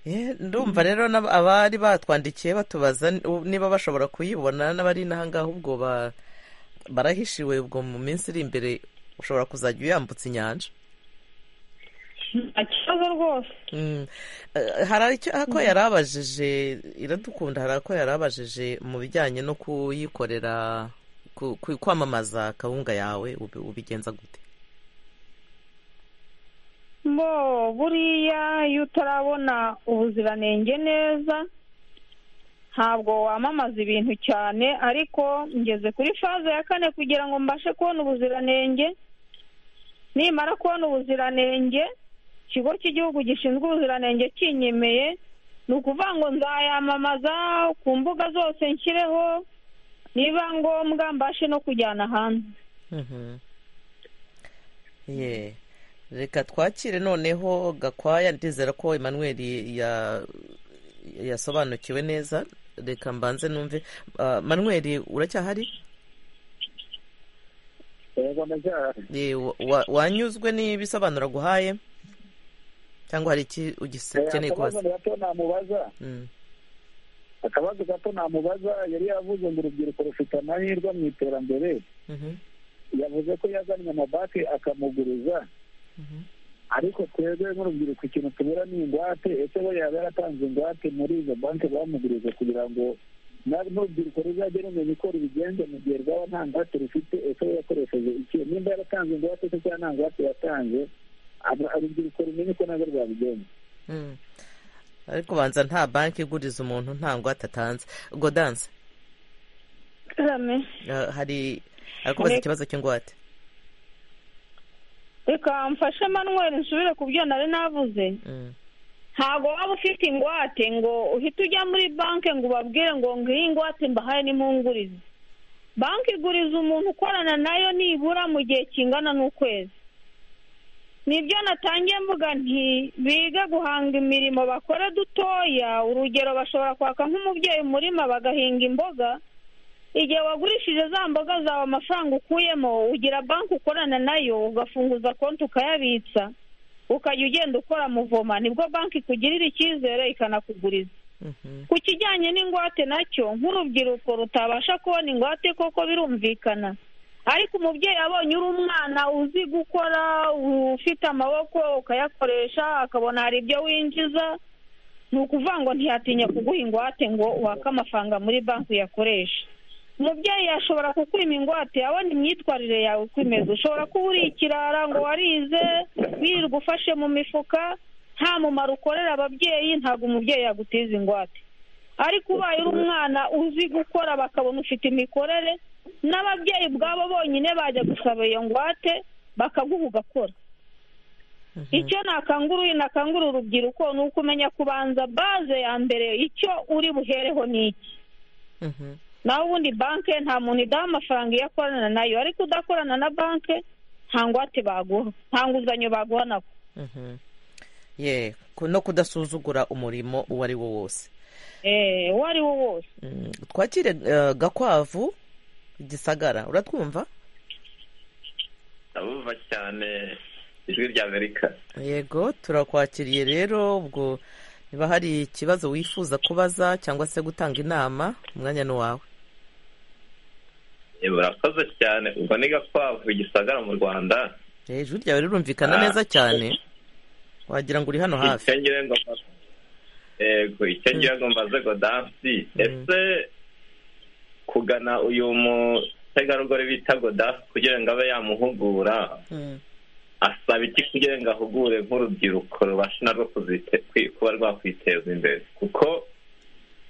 Eh, ndumva rero n'ab- abari batwandikiye batubaza ni- u- niba bashobora kuyibona n'abari inaha ngaha ubwo ba- barahishiwe ubwo mu minsi iri imbere ushobora kuzajya uyambutsa inyanja nta kibazo rwose Mm. Eh, hari icyo ako yari abajije iradukunda hari ako yari abajije mu bijyanye no kuyikorera ku- ku- kwamamaza kawunga yawe ubi- ubigenza gute bo buriya iyo utarabona ubuziranenge neza ntabwo wamamaza ibintu cyane ariko ngeze kuri faze ya kane kugira ngo mbashe kubona ubuziranenge nimara kubona ubuziranenge ikigo cy'igihugu gishinzwe ubuziranenge kinyemeye ni ukuvuga ngo nzayamamaza ku mbuga zose nshyireho niba ngombwa mbashe no kujyana hanze Mhm. Ye. reka twakire noneho gakwaya ndizera ko emmanuel ya- yasobanukiwe neza reka mbanze numve Ah, manuel uracyahari yego ndacyahari Ye, wa- wa- wanyuzwe n'ibisobanuro guhaye cyangwa hari iki ugikeneye kubaza akabazo gato namubaza Mm. akabazo gato namubaza yari yavuze ngo urubyiruko rufite amahirwe mu iterambere Mhm. yavuze ko yazanye amabanki akamuguriza Mhm. ariko twebwe nk'urubyiruko ikintu tubura ni ingwate ese we yaba yaratanze ingwate muri izo banki bamugurije kugira ngo na- n'urubyiruko ruzajye rumenya uko rubigenza mu gihe rwaba nta ngwate rufite ese we yakoresheje iki nimba yaratanze ingwate se cyangwa nta ngwate yatanze aba- urubyiruko rumenye ko narwo rwabigenza Mm. ariko banza nta banki iguriza umuntu nta ngwate atanze godanse rame ah, hari arakubaza Reka- ikibazo cy'ingwate reka mfashe manuel nsubire ku byo nari navuze Mm. ntabwo waba ufite ingwate ngo uhite ujya muri banki ngo ubabwire ngo ngiyi ingwate mbahaye n'impungurize banki iguriza umuntu ukorana nayo nibura mu gihe kingana n'ukwezi nibyo natangiye mvuga nti bige guhanga imirimo bakore dutoya urugero bashobora kwaka nk'umubyeyi umurima bagahinga imboga igihe wagurishije za mboga zawe amafaranga ukuyemo ugira banki ukorana nayo ugafunguza konti ukayabitsa ukajya ugenda ukora muvoma nibwo banki ikugirira icyizere ikanakuguriza Mhm. ku kijyanye n'ingwate nacyo nk'urubyiruko rutabasha kubona ingwate koko birumvikana ariko umubyeyi abonye uri umwana uzi gukora ufite amaboko ukayakoresha akabona hari ibyo winjiza ni ukuvuga ngo ntiyatinya kuguha ingwate ngo wake amafaranga muri banki uyakoreshe umubyeyi ashobora kukwima ingwate abona imyitwarire yawe uko imeze ushobora kuba uri ikirara ngo warize wirirwa ufashe mu mifuka nta mumaro ukorera ababyeyi ntabwo umubyeyi yagutiza ingwate ariko ubaye uri umwana uzi gukora bakabona ufite imikorere n'ababyeyi ubwabo bonyine bajya gusaba iyo ngwate bakaguha ugakora icyo nakanguruye nakangura urubyiruko ni ukumenya kubanza baze ya mbere icyo uri buhereho ni iki Mhm. naho ubundi banki nta muntu idaha amafaranga iyo akorana nayo ariko udakorana na banki nta ngwate baguha nta nguzanyo baguha nako Mhm. ye ku- no kudasuzugura umurimo uwo ari wo wose eh uwo ari wo wose Mm, twakire eh, gakwavu gisagara uratwumva abumva cyane ijwi ry'amerika yego turakwakiriye rero ubwo niba hari ikibazo wifuza kubaza cyangwa se gutanga inama umwanya ni uwawe murakoze cyane ubwo ni gakwavu igisagara mu rwanda Eh, ijwi ryawe rirumvikana Ah. neza cyane wagira ngo uri hano hafi icyo ngira ngo mbaze yego icyo ngira ngo mbaze godansi ese kugana uyu mutegarugori bita godansi kugira ngo abe yamuhugura Mm. asaba iki kugira ngo ahugure nk'urubyiruko rubashe narwo kuzite- kwi- kuba rwakwiteza imbere kuko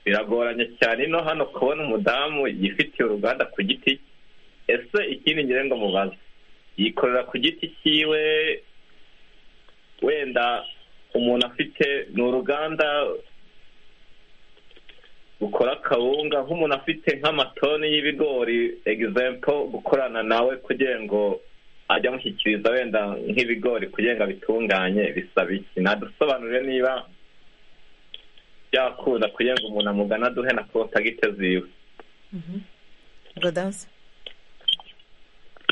biragoranye cyane ino hano kubona umudamu yifitiye uruganda ku giti cye. ese ikindi ngira ngo mubaze yikorera ku giti cyiwe wenda umuntu afite ni uruganda rukora akawunga nk'umuntu afite nk'amatoni y'ibigori egizempo gukorana nawe kugira ngo ajya amushyikiriza wenda nk'ibigori kugira ngo abitunganye bisaba iki nadusobanurire niba byakunda kugira ngo umuntu amugane aduhe na kontagite ziwe Gadansi?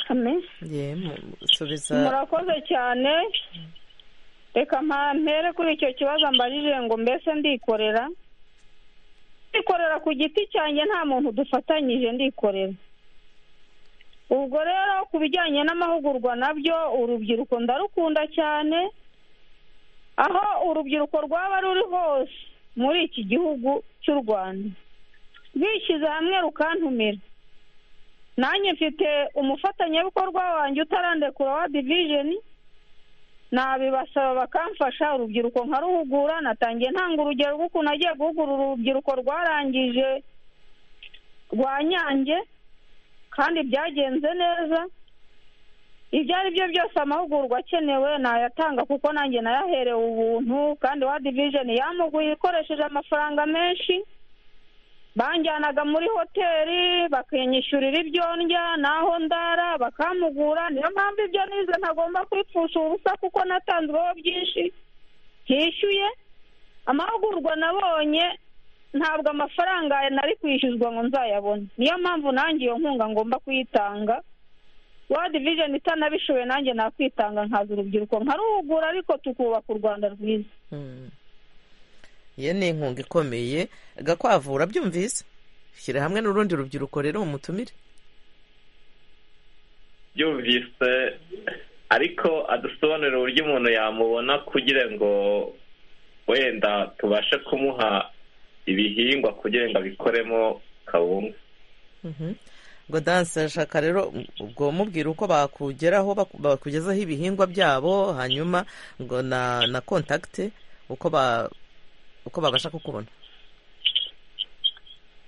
Amen. Ye, mu- subiza murakoze cyane reka mpere kuri icyo kibazo mbajije ngo mbese ndikorera ndikorera ku giti cyanjye nta muntu dufatanyije ndikorera ubwo rero ku bijyanye n'amahugurwa nabyo urubyiruko ndarukunda cyane aho urubyiruko rwaba ruri hose muri iki gihugu cy'u rwanda bishyize hamwe rukantumira nanjye mfite umufatanyabikorwa wanjye utarandekura wa divijeni nabibasaba bakamfasha urubyiruko nkaruhugura natangiye ntanga urugero rw'ukuntu agiye guhugura urubyiruko rwarangije rwa nyange kandi byagenze neza ibyo ari byo byose amahugurwa akenewe nayatanga kuko nanjye nayaherewe ubuntu kandi wa divijeni yamuguye ikoresheje amafaranga menshi banjyanaga muri hoteli bakinyishyurira ibyo ndya n'aho ndara bakampugura niyo mpamvu ibyo nize ntagomba kwipfusha ubusa kuko natanzweho byinshi ntishyuye amahugurwa nabonye ntabwo amafaranga nari kwishyuzwa ngo nzayabone niyo mpamvu nanjye iyo nkunga ngomba kuyitanga wadi vijeni itanabishoboye nanjye nakwitanga nkaza urubyiruko nkaruhugura ariko tukubaka u rwanda rwiza Mm. ye ni inkunga ikomeye gakwavu urabyumvise shyira hamwe n'urundi rubyiruko rero mumutumire byumvise ariko adusobanurira uburyo umuntu yamubona kugira ngo wenda tubashe kumuha ibihingwa kugira ngo abikoremo kawunga Mhm. godansi ashaka rero ubwo mubwira uko bakugeraho baku- bakugezaho ibihingwa byabo hanyuma ngo na na kontakite uko ba uko babasha kukubona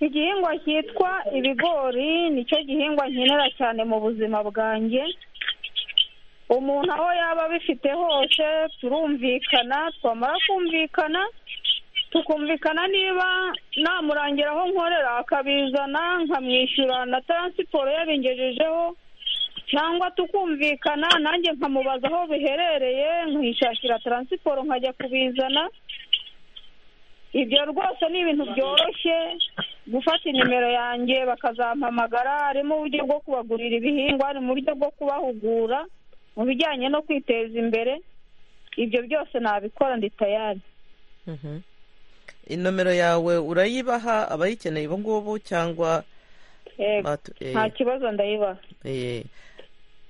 igihingwa cyitwa ibigori nicyo gihingwa nkenera cyane mu buzima bwanjye umuntu aho yaba abifite hose turumvikana twamara kumvikana tukumvikana niba namurangira aho nkorera akabizana nkamwishyura na taransiporo yabigejejeho cyangwa tukumvikana nanjye nkamubaza aho biherereye nkishakira taransiporo nkajya kubizana ibyo rwose ni ibintu byoroshye gufata inimero yanjye bakazampamagara harimo uburyo bwo kubagurira ibihingwa hari mu buryo bwo kubahugura mu bijyanye no kwiteza imbere ibyo byose nabikora ndi tayari Mhm. inomero yawe urayibaha abayikeneye ubu ngubu cyangwa Yego, batu- eh, nta kibazo ndayibaha eh,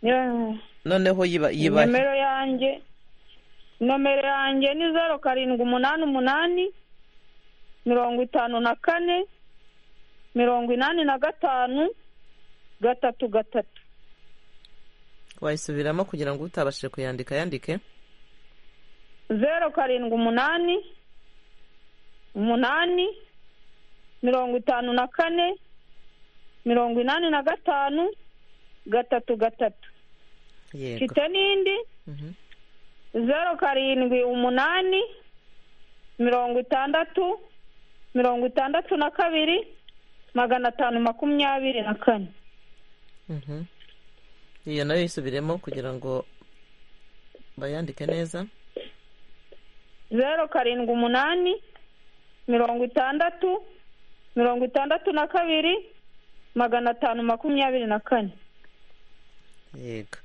Niba- noneho yiba yibahe nomero yanjye nomero yanjye ni zeru karindwi umunani umunani mirongo itanu na kane mirongo inani na gatanu gatatu gatatu wayisubiramo kugira ngo utabashije kuyandika yandike zeru karindwi umunani umunani mirongo itanu na kane mirongo inani na gatanu gatatu gatatu yego mfite n'indi Mhm. zeru karindwi umunani mirongo itandatu mirongo itandatu na kabiri magana atanu makumyabiri na kane Mhm. iyo nayo yisubiremo kugira ngo bayandike neza zeru karindwi umunani mirongo itandatu mirongo itandatu na kabiri magana atanu makumyabiri na kane yego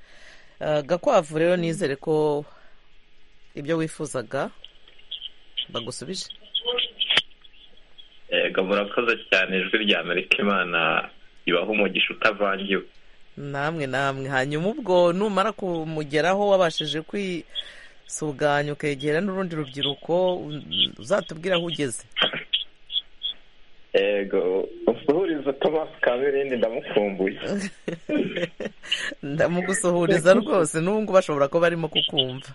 Ah, gakwavu rero nizere ko ibyo wifuzaga bagusubije yego murakoze cyane ijwi rya amerika imana ibaha umugisha utavangiwe namwe namwe hanyuma ubwo numara kumugeraho wabashije kwisuganya ukegera n'urundi rubyiruko uzatubwira aho ugeze yego usuhuriza tomasi kaberindi ndamukumbuye ndamugusuhuriza rwose n'ubu ngubu bashobora kuba barimo kukumva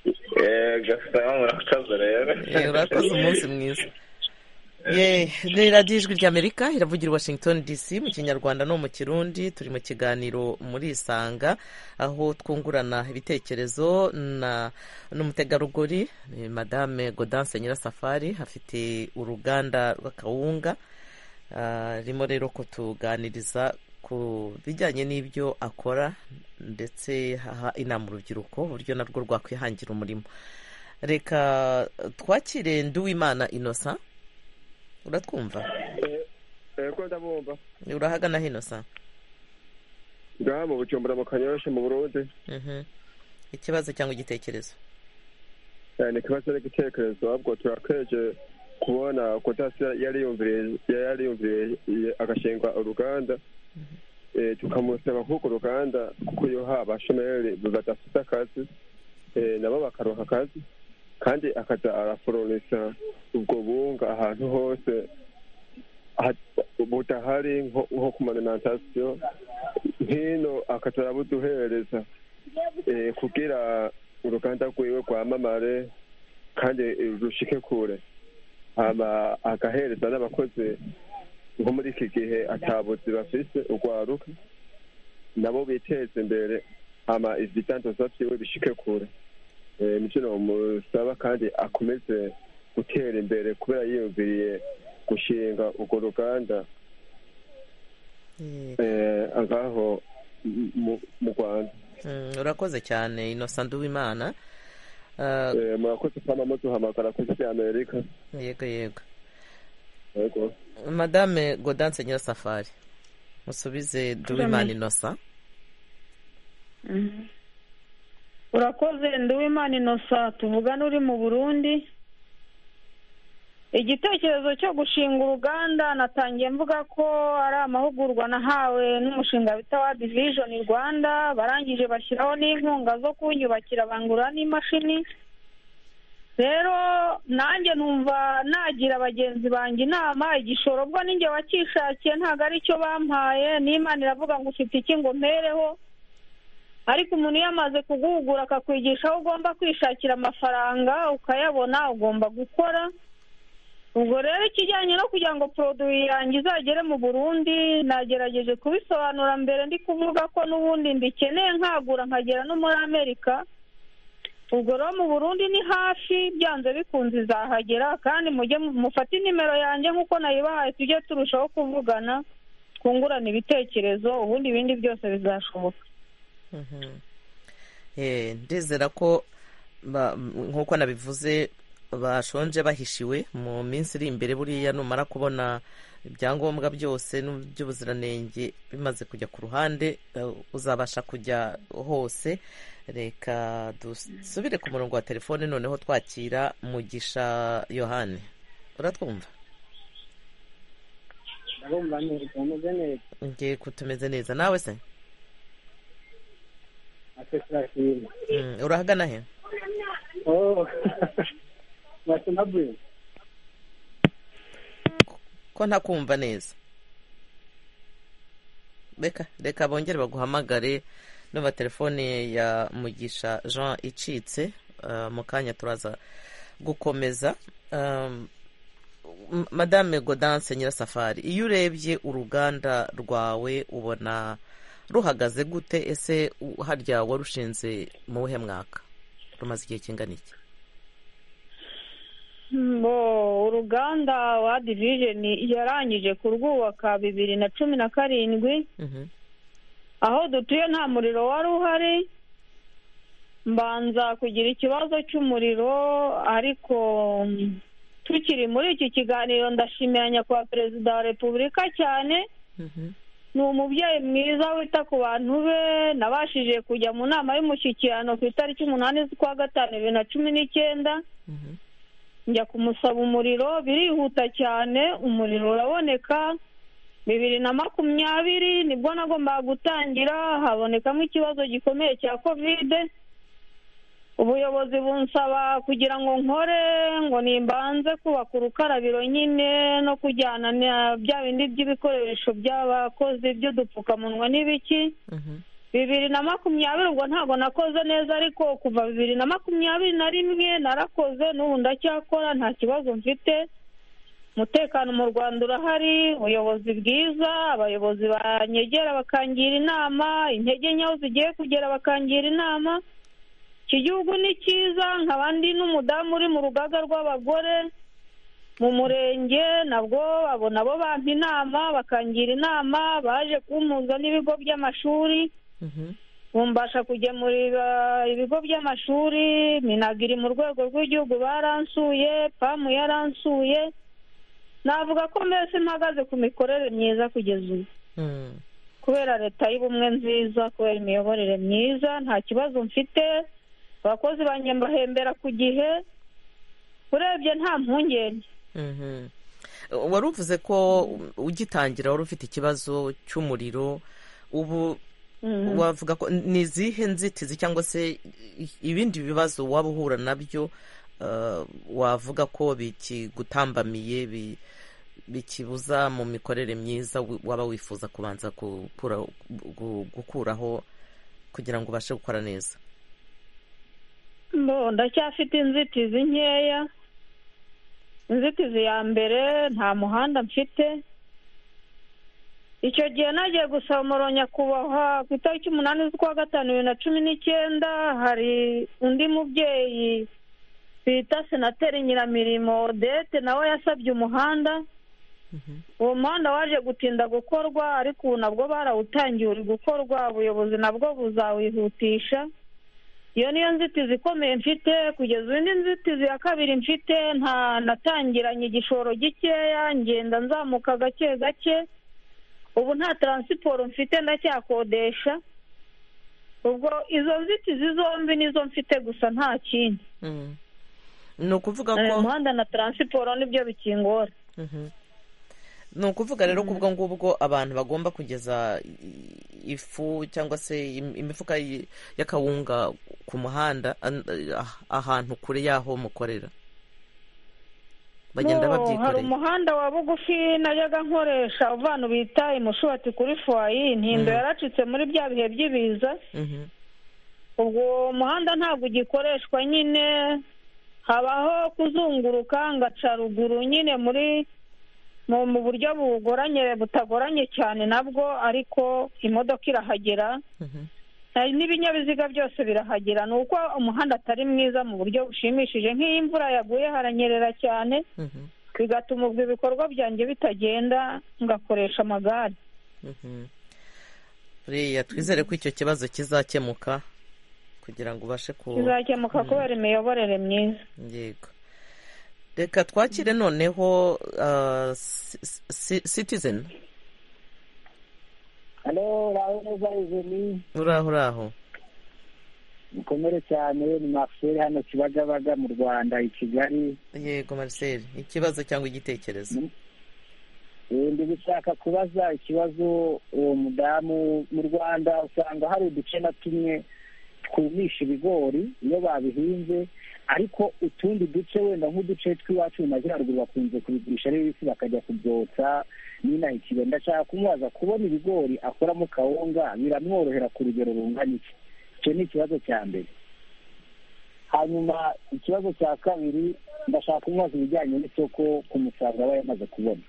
yego saba murakoze rero Eh, urakoze umunsi mwiza ye ni radiyo ijwi ry'amerika iravugira i washington dc mu kinyarwanda no mu kirundi turi mu kiganiro muri isanga aho twungurana ibitekerezo na n'umutegarugori eh, madame godanse nyirasafari afite uruganda rw'akawunga Ah, arimo rero kutuganiriza ku bijyanye n'ibyo akora ndetse aha inama urubyiruko uburyo narwo rwakwihangira umurimo reka twakire nduwimana inosa uratwumva ko ndabumva urahagana hinosa ngaha mu bucumbura mu kanyoroshe mu burundi Mhm. ikibazo cyangwa igitekerezo Eh, ni ikibazo n'igitekerezo ahubwo turakeje kubona kudasiya yari yumviriye yari yumviriye agashinga uruganda Eh, tukamusaba k'urwo ruganda kuko yoha abashomeri badafite akazi eh, nabo bakaronka akazi kandi akaza araforonisa ubwo bunga ahantu hose ha- budahari nko- nko ku malimantasiyo hino akaza arabuduhereza eh, kugira uruganda rwiwe rwamamare kandi eh, rushike kure hama agahereza n'abakozi nko muri iki gihe atabuzi bafise urwaruka nabo biteze imbere hama ibitangaza byiwe bishike kure Eh, nicyo nomusaba kandi akomeze gutera imbere kubera yiyumviriye gushinga urwo ruganda Eh, eh, ngaho mu- mu- mu rwanda mm, urakoze cyane inosa nduwimana Ah, Eh, murakoze kama muduhamagara ku isi y'amerika yego yego yego madame godanse nyirasafari musubize nduwimana inosa urakoze nduwimana inosa tuvugana uri mu burundi igitekerezo cyo gushinga uruganda natangiye mvuga ko ari amahugurwa nahawe n'umushinga bita wa division rwanda barangije bashyiraho n'inkunga zo kunyubakira bangura n'imashini rero nanjye numva nagira bagenzi banjye inama igishoro bwo ninjye wakishakiye ntabwo ari cyo bampaye n'imana iravuga ngo ufite iki ngo mpereho ariko umuntu iyo amaze kuguhugura akakwigisha aho ugomba kwishakira amafaranga ukayabona ugomba gukora ubwo rero ikijyanye no kugira ngo poroduwi yanjye izagere mu burundi nagerageje kubisobanura mbere ndi kuvuga ko n'ubundi mbikeneye nkagura nkagera no muri amerika ubwo rero mu burundi ni hafi byanze bikunze izahagera kandi mujye mu- mufate nimero yanjye nk'uko nayibahaye tujye turushaho kuvugana twungurana ibitekerezo ubundi ibindi byose bizashoboka Mhm. Eh, ndizera ko ba- nk'uko nabivuze bashonje bahishiwe mu minsi iri imbere buriya numara kubona ibyangombwa byose nu- by'ubuziranenge bimaze kujya ku ruhande eh, uzabasha kujya hose reka dusubire ku murongo wa telefone noneho twakira mugisha yohani uratwumva ndabumva neza tumeze neza ngiye kutumeze neza nawe se natwe turakira Mm, urahagana he oh watuma buri ko ntakumva neza reka reka bongere baguhamagare numva telefone ya mugisha jean icitse ah, mu kanya turaza gukomeza Am, M- madame godanse nyirasafari iyo urebye uruganda rwawe ubona ruhagaze gute ese u- harya warushinze mu wuhe mwaka rumaze igihe kingana iki Bo, uruganda wa divijeni yarangije kurwubaka bibiri na cumi na karindwi Mhm, aho dutuye nta muriro wari uhari mbanza kugira ikibazo cy'umuriro ariko mm, tukiri muri iki kiganiro ndashimira nyakubahwa perezida wa repubulika cyane mhm, ni umubyeyi mwiza wita ku bantu be nabashije kujya mu nama y'umushyikirano ku itariki umunani z'ukwa gatanu bibiri na cumi n'icyenda njya kumusaba umuriro birihuta cyane umuriro uraboneka bibiri na makumyabiri nibwo nagombaga gutangira habonekamo ikibazo gikomeye cya kovide ubuyobozi bunsaba kugira ngo nkore ngo nimbanze kubaka urukarabiro nyine no kujyana na bya bindi by'ibikoresho by'abakozi by'udupfukamunwa n'ibiki bibiri na makumyabiri ubwo ntabwo nakoze neza ariko kuva bibiri na makumyabiri na rimwe narakoze n'ubu ndacyakora nta kibazo mfite umutekano mu rwanda urahari ubuyobozi bwiza abayobozi banyegera bakangira inama intege nyaho zigiye kugera bakangira inama iki gihugu ni cyiza nkaba ndi n'umudamu uri mu rugaga rw'abagore mu murenge nabwo abo nabo bampa inama bakangira inama baje kumpuza n'ibigo by'amashuri bumbasha kugemurira ibigo by'amashuri minagiri mu rwego rw'igihugu baransuye pamu yaransuye navuga ko mbese mpagaze ku mikorere myiza kugeza ubu kubera leta y'ubumwe nziza kubera imiyoborere myiza nta kibazo mfite abakozi banjye mbahembera ku gihe urebye nta mpungenge wari uvuze ko ugitangira wari ufite ikibazo cy'umuriro ubu wavuga ko ni izihe nzitizi cyangwa se ibindi bibazo waba uhura nabyo wavuga ko bikigutambamiye bikibuza mu mikorere myiza waba wifuza kubanza gukuraho kugira ngo ubashe gukora neza mbo ndacyafite inzitizi nkeya inzitizi ya mbere nta muhanda mfite icyo gihe nagiye gusaba umuro nyakubahwa ku itariki umunani z'ukwa gatanu bibiri na cumi n'icyenda hari undi mubyeyi bita senateri nyiramirimo odete nawe yasabye umuhanda uwo muhanda waje gutinda gukorwa ariko ubu nabwo barawutangiye uri gukorwa ubuyobozi nabwo buzawihutisha iyo niyo nzitizi ikomeye mfite kugeza ubu indi nzitizi ya kabiri mfite nta natangiranye igishoro gikeya ngenda nzamuka gake gake ubu nta taransiporo mfite ndacyakodesha ubwo izo nzitizi zombi nizo mfite gusa nta kindi ni ukuvuga ko umuhanda na taransiporo nibyo bikingora ni ukuvuga rero ko ubwo ngubwo abantu bagomba kugeza ifu cyangwa se imifuka y'akawunga ku muhanda ahantu kure y'aho mukorera bagenda babyikoreye hari umuhanda wa bugufi najyaga nkoresha uvana bita imushubati kuri fuwayi intindo yaracitse muri bya bihe by'ibiza ubwo umuhanda ntabwo ugikoreshwa nyine habaho kuzunguruka ngaca ruguru nyine muri mu buryo bugoranye butagoranye cyane nabwo ariko imodoka irahagera n'ibinyabiziga byose birahagera ni uko umuhanda atari mwiza mu buryo bushimishije nk'iyo imvura yaguye haranyerera cyane bigatuma ubwo ibikorwa byanjye bitagenda ngakoresha amagare buriya twizere ko icyo kibazo kizakemuka kugira ngo ubashe ku kizakemuka kubera imiyoborere myiza yego reka twakire noneho citizen uraho neza izeni uraho uraho mukomere cyane ni marcel hano kibagabaga mu rwanda i kigali yego marcel ikibazo cyangwa igitekerezo ndi gushaka kubaza ikibazo uwo mudamu mu rwanda usanga hari uduce na tumwe twumisha ibigori iyo babihinze ariko utundi duce wenda nk'uduce tw'iwacu mu majyaruguru bakunze kubigurisha ari bibisi bakajya kubyotsa n'inaha ikigo ndashaka kumubaza kubona ibigori akoramo kawunga biramworohera ku rugero rungana iki icyo ni ikibazo cya mbere hanyuma ikibazo cya kabiri ndashaka kumubaza ibijyanye n'isoko ku musaruro aba yamaze kubona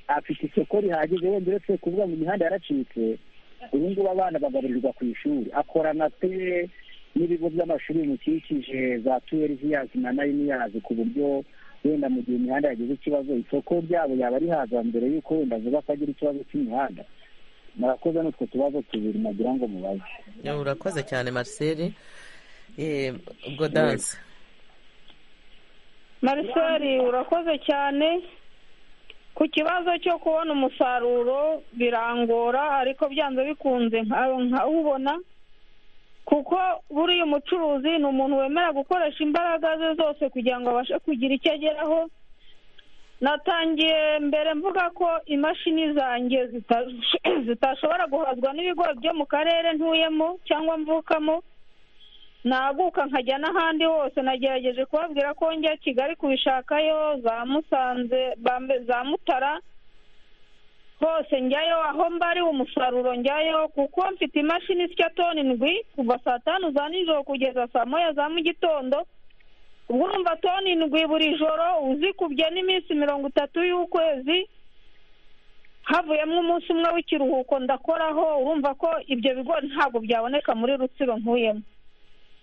afite isoko rihagije wenda uretse kuvuga ngo imihanda yaracitse ubu ngubu abana bagaburirwa ku ishuri akorana pe n'ibigo by'amashuri bimukikije za tuweriviyazi na nayiniyazi ku buryo wenda mu gihe imihanda yagize ikibazo isoko ryabo yaba rihaza mbere y'uko wenda avuga ko agira ikibazo cy'imihanda murakoze n'utwo tubazo tubiri nagira ngo mubaze urakoze cyane marcel ubwo danse marcel urakoze cyane ku ku kibazo cyo kubona umusaruro birangora ariko byanze bikunze nkawubona kuko buriya umucuruzi ni umuntu wemera gukoresha imbaraga ze zose kugira ngo abashe kugira icyo ageraho natangiye mbere mvuga ko imashini zanjye zitashobora guhazwa n'ibigori byo mu karere ntuyemo cyangwa mvukamo naguka nkajya n'ahandi hose nagerageje kubabwira ko njya kigali kubishakayo za musanze za mutara hose njyayo aho mbari umusaruro njyayo kuko mfite imashini isya toni indwi kuva saa tanu za nijoro kugeza saa moya za mu gitondo ubwo urumva toni indwi buri joro uzikubye n'iminsi mirongo itatu y'ukwezi havuyemo umunsi umwe w'ikiruhuko ndakoraho urumva ko ibyo bigori ntabwo byaboneka muri rutsiro nkuyemo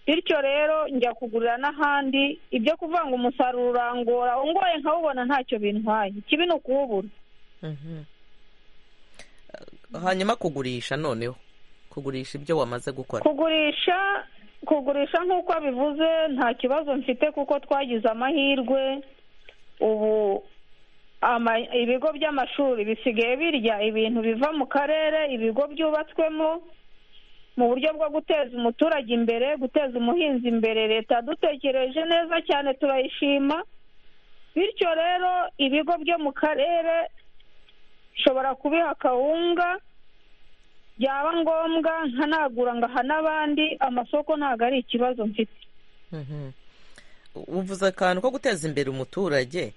bityo rero njya kugurira n'ahandi ibyo kuvanga umusaruro urangora ungoye nkawubona ntacyo bintwaye ikibi ni ukuwubura hanyuma kugurisha noneho kugurisha ibyo wamaze gukora kugurisha kugurisha nk'uko bivuze nta kibazo mfite kuko twagize amahirwe ubu ibigo by'amashuri bisigaye birya ibintu biva mu karere ibigo byubatswemo mu buryo bwo guteza umuturage imbere guteza umuhinzi imbere leta dutekereje neza cyane turayishima bityo rero ibigo byo mu karere nshobora kubiha akawunga byaba ngombwa nkanagura ngaha n'abandi amasoko ntabwo ari ikibazo mfite uvuze akantu ko guteza imbere umuturage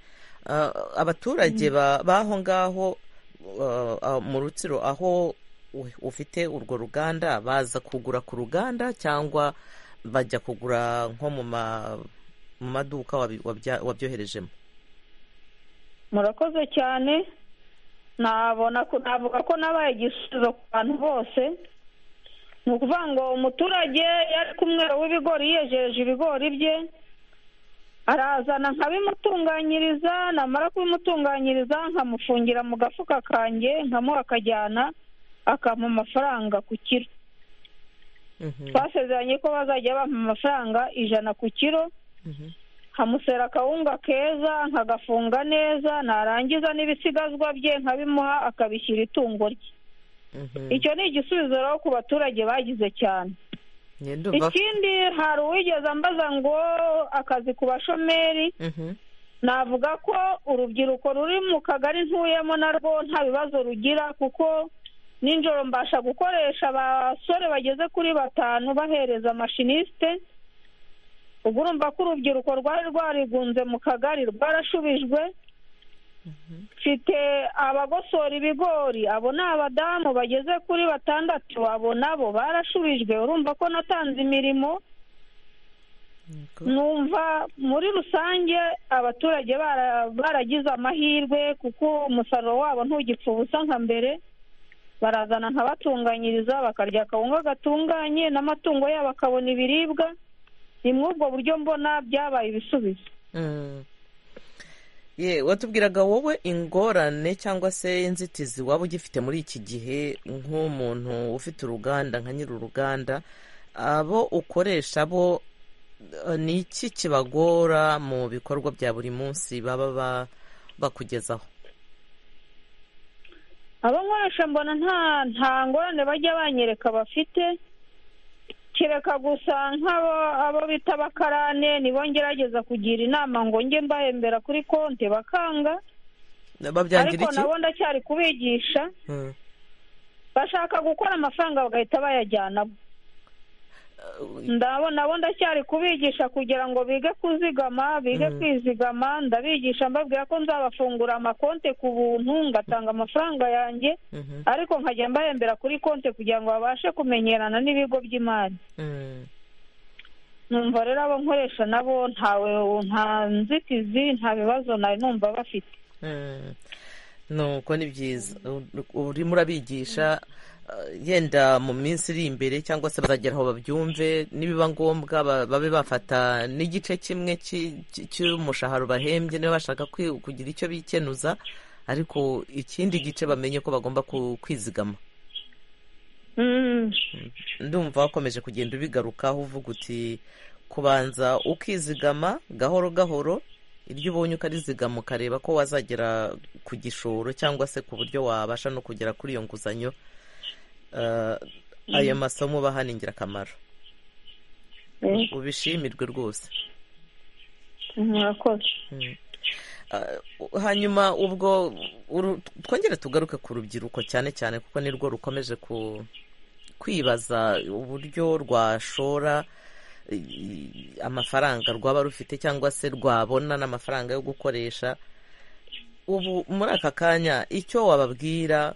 abaturage b'aho ngaho mu rutsiro aho ufite urwo ruganda baza kugura ku ruganda cyangwa bajya kugura nko mu maduka wabyoherejemo murakoze cyane nabona navuga ko nabaye igisubizo ku bantu bose ni ukuvuga ngo umuturage yari kumwe w'ibigori yejeje ibigori bye arazana nkabimutunganyiriza namara kubimutunganyiriza nkamufungira mu gafuka kanjye nkamuha akajyana akampa amafaranga ku kiro twasezeranye ko bazajya bampa amafaranga ijana ku kiro nkamusera akawunga keza nkagafunga neza narangiza n'ibisigazwa bye nkabimuha akabishyira itungo rye icyo ni igisubizo rero ku baturage bagize cyane ikindi hari uwigeze ambaza ngo akazi ku bashomeri navuga ko urubyiruko ruri mu kagari ntuyemo narwo nta bibazo rugira kuko nijoro mbasha gukoresha abasore bageze kuri batanu bahereza amashinisite ubwo urumva ko urubyiruko rwari rwarigunze mu kagari rwarashubijwe mfite abagosora ibigori abo ni abadamu bageze kuri batandatu abo nabo barashubijwe urumva ko natanze imirimo numva muri rusange abaturage baragize amahirwe kuko umusaruro wabo ntugipfa ubusa nka mbere barazana nkabatunganyiriza bakarya akawunga gatunganye n'amatungo yabo akabona ibiribwa ni muri ubwo buryo mbona byabaye ibisubizo watubwiraga wowe ingorane cyangwa se inzitizi waba ugifite muri iki gihe nk'umuntu ufite uruganda nka nyiri uruganda abo ukoresha bo ni iki kibagora mu bikorwa bya buri munsi baba bakugezaho abo nkoresha mbona nta ngorane bajya banyereka bafite kereka gusa nk'abo abo bita abakarane nibo ngerageza kugira inama ngo njye mbahembera kuri konti bakanga ariko nabo ndacyari kubigisha bashaka gukora amafaranga bagahita bayajyana nabo ndacyari kubigisha kugira ngo bige kuzigama bige kwizigama ndabigisha mbabwira ko nzabafungura amakonte ku buntu ngatanga amafaranga yanjye ariko nkajya mbahembera kuri konte kugira ngo babashe kumenyerana n'ibigo by'imari numva rero abo nkoresha nabo ntawe nta nzitizi nta bibazo nawe numva bafite nuko ni byiza urimo urabigisha yenda mu minsi iri imbere cyangwa se bazagera aho babyumve nibiba ngombwa babe bafata n'igice kimwe cy'umushahara bahembye niba bashaka kugira icyo bikenuza ariko ikindi gice bamenye ko bagomba kwizigama ndumva wakomeje kugenda ubigarukaho uvuga uti kubanza ukizigama gahoro gahoro iryo ubonye ukarizigama ukareba ko wazagera ku gishoro cyangwa se ku buryo wabasha no kugera kuri iyo nguzanyo Ah, ayo masomo baha ni ingirakamaro ubishimirwe rwose murakoze Mm. Ah, u- hanyuma ubwo uru- twongere tugaruke ku rubyiruko cyane cyane kuko nirwo rukomeje ku kwibaza uburyo rwashora i- amafaranga rwaba rufite cyangwa se rwabona n'amafaranga yo gukoresha ubu muri aka kanya icyo wababwira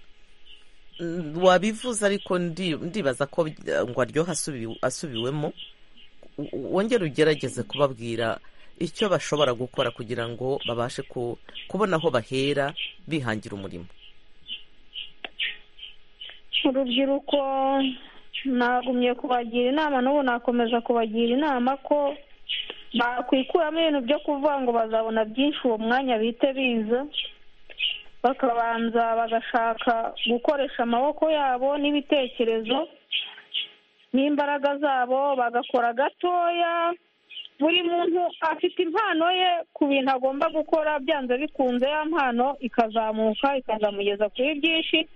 mm, wabivuze ariko ndi- ndibaza ko by- ngo aryoha asubi- asubiwemo u- u- wongere ugerageze kubabwira icyo bashobora gukora kugira ngo babashe ku- kubona aho bahera bihangira umurimo urubyiruko nagumye kubagira inama n'ubu nakomeza kubagira inama ko bakwikuramo ibintu byo kuvuga ngo bazabona byinshi uwo mwanya bite biza bakabanza bagashaka gukoresha amaboko yabo n'ibitekerezo n'imbaraga zabo bagakora gatoya buri muntu afite impano ye ku bintu agomba gukora byanze bikunze ya mpano ikazamuka ikazamugeza kuri byinshi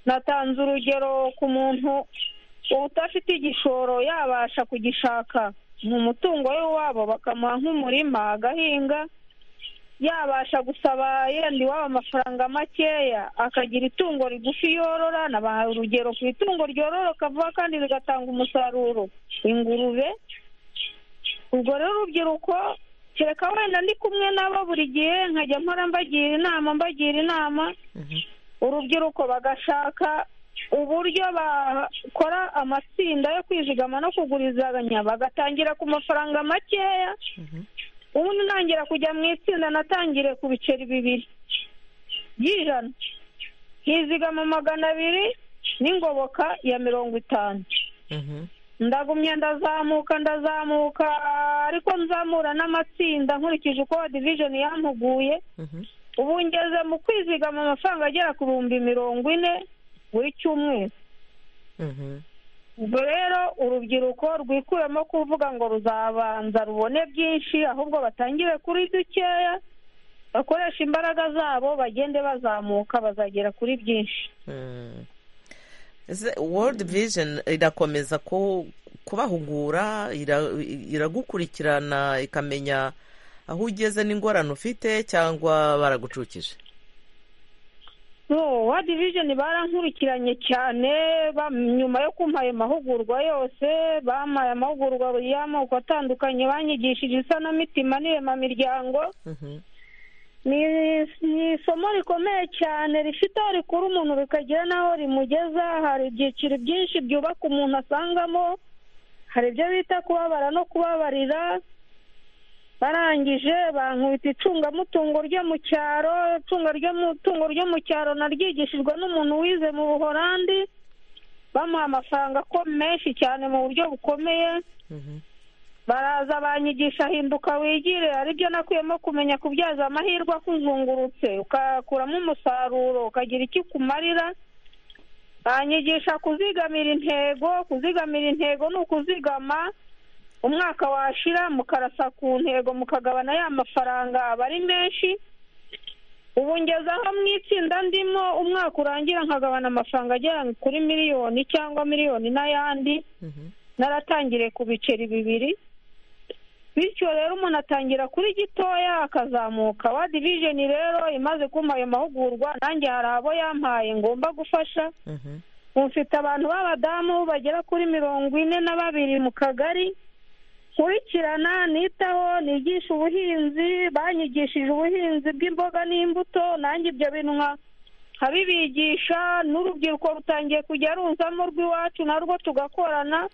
natanze urugero ku muntu udafite igishoro yabasha kugishaka mu mutungo w'iwabo bakamuha nk'umurima agahinga yabasha gusaba yenda iwabo amafaranga makeya akagira itungo rigufi yorora nabaha urugero ku itungo ryororoka vuba kandi rigatanga umusaruro ingurube ubwo rero urubyiruko kereka wenda ndi kumwe nabo buri gihe nkajya mpora mbagira inama mbagira inama urubyiruko bagashaka uburyo bakora amatsinda yo kwizigama no kugurizanya bagatangira ku mafaranga makeya ubundi ntangira kujya mu itsinda natangire ku biceri bibiri by'ijana nkizigama magana abiri n'ingoboka ya mirongo itanu ndagumya ndazamuka ndazamuka ariko nzamura n'amatsinda nkurikije uko division yampuguye ubu ngeze mu kwizigama amafaranga agera ku bihumbi mirongo ine buri cyumweru ubwo rero urubyiruko rwikuremo kuvuga ngo ruzabanza rubone byinshi ahubwo batangire kuri dukeya bakoresha imbaraga zabo bagende bazamuka bazagera kuri byinshi Mm. Ese world vision irakomeza ku- kubahugura ira- iragukurikirana ikamenya aho ugeze n'ingorane ufite cyangwa baragucukije no wadi vijeni barankurikiranye cyane ba- nyuma yo kumpa ayo mahugurwa yose bampaye amahugurwa y'amoko atandukanye banyigishije isanamitima n'iremamiryango ni ni isomo rikomeye cyane rifite aho rikura umuntu rikagira n'aho rimugeza hari ibyiciro byinshi byubaka umuntu asangamo hari ibyo bita kubabara no kubabarira barangije bankubita icungamutungo ryo mu cyaro icunga ry'umutungo ryo mu cyaro naryigishijwe n'umuntu wize mu buhorandi bamuha amafaranga ko menshi cyane mu buryo bukomeye baraza banyigisha hinduka wigire aribyo nakuyemo kumenya kubyaza amahirwe akuzungurutse ukakuramo umusaruro ukagira icyo ukumarira banyigisha kuzigamira intego kuzigamira intego ni ukuzigama umwaka washira mukarasa ku ntego mukagabana ya mafaranga aba ari menshi ubu ngezaho mu itsinda ndimo umwaka urangira nkagabana amafaranga agera kuri miliyoni cyangwa miliyoni n'ayandi naratangiriye ku biceri bibiri bityo rero umuntu atangira kuri gitoya akazamuka wa divijeni rero imaze kumpa ayo mahugurwa nanjye hari abo yampaye ngomba gufasha mufite abantu b'abadamu bagera kuri mirongo ine na babiri mu kagari nkurikirana nitaho nigisha ubuhinzi banyigishije ubuhinzi bw'imboga n'imbuto nanjye ibyo bintu nka nkabibigisha n'urubyiruko rutangiye kujya runzamo rw'iwacu narwo tugakorana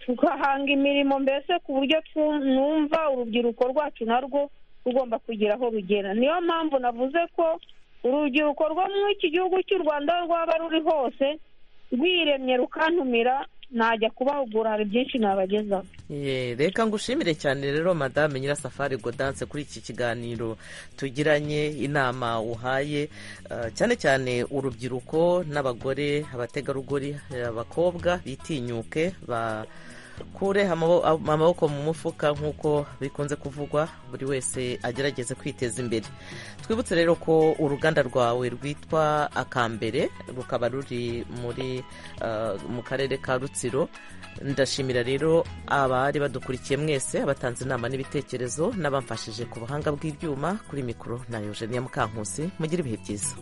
tugahanga imirimo mbese ku buryo twu- numva urubyiruko rwacu narwo rugomba kugira aho rugera niyo mpamvu navuze ko urubyiruko rwo muri iki gihugu cy'u rwanda aho rwaba ruri hose rwiremye rukantumira najya kubahugura hari byinshi nabagezaho Ye, reka ngushimire cyane rero madame nyirasafari godanse kuri iki kiganiro tugiranye inama uhaye eh, cyane cyane urubyiruko n'abagore abategarugori eh, abakobwa bitinyuke ba kure amabo- amaboko mu mufuka nk'uko bikunze kuvugwa buri wese agerageze kwiteza imbere twibutse rero ko uruganda rwawe rwitwa akambere rukaba ruri muri ah, mu karere ka rutsiro ndashimira rero abari badukurikiye mwese abatanze inama n'ibitekerezo n'abamfashije ku buhanga bw'ibyuma kuri mikoro na Eugenia Mukankusi mugire ibihe byiza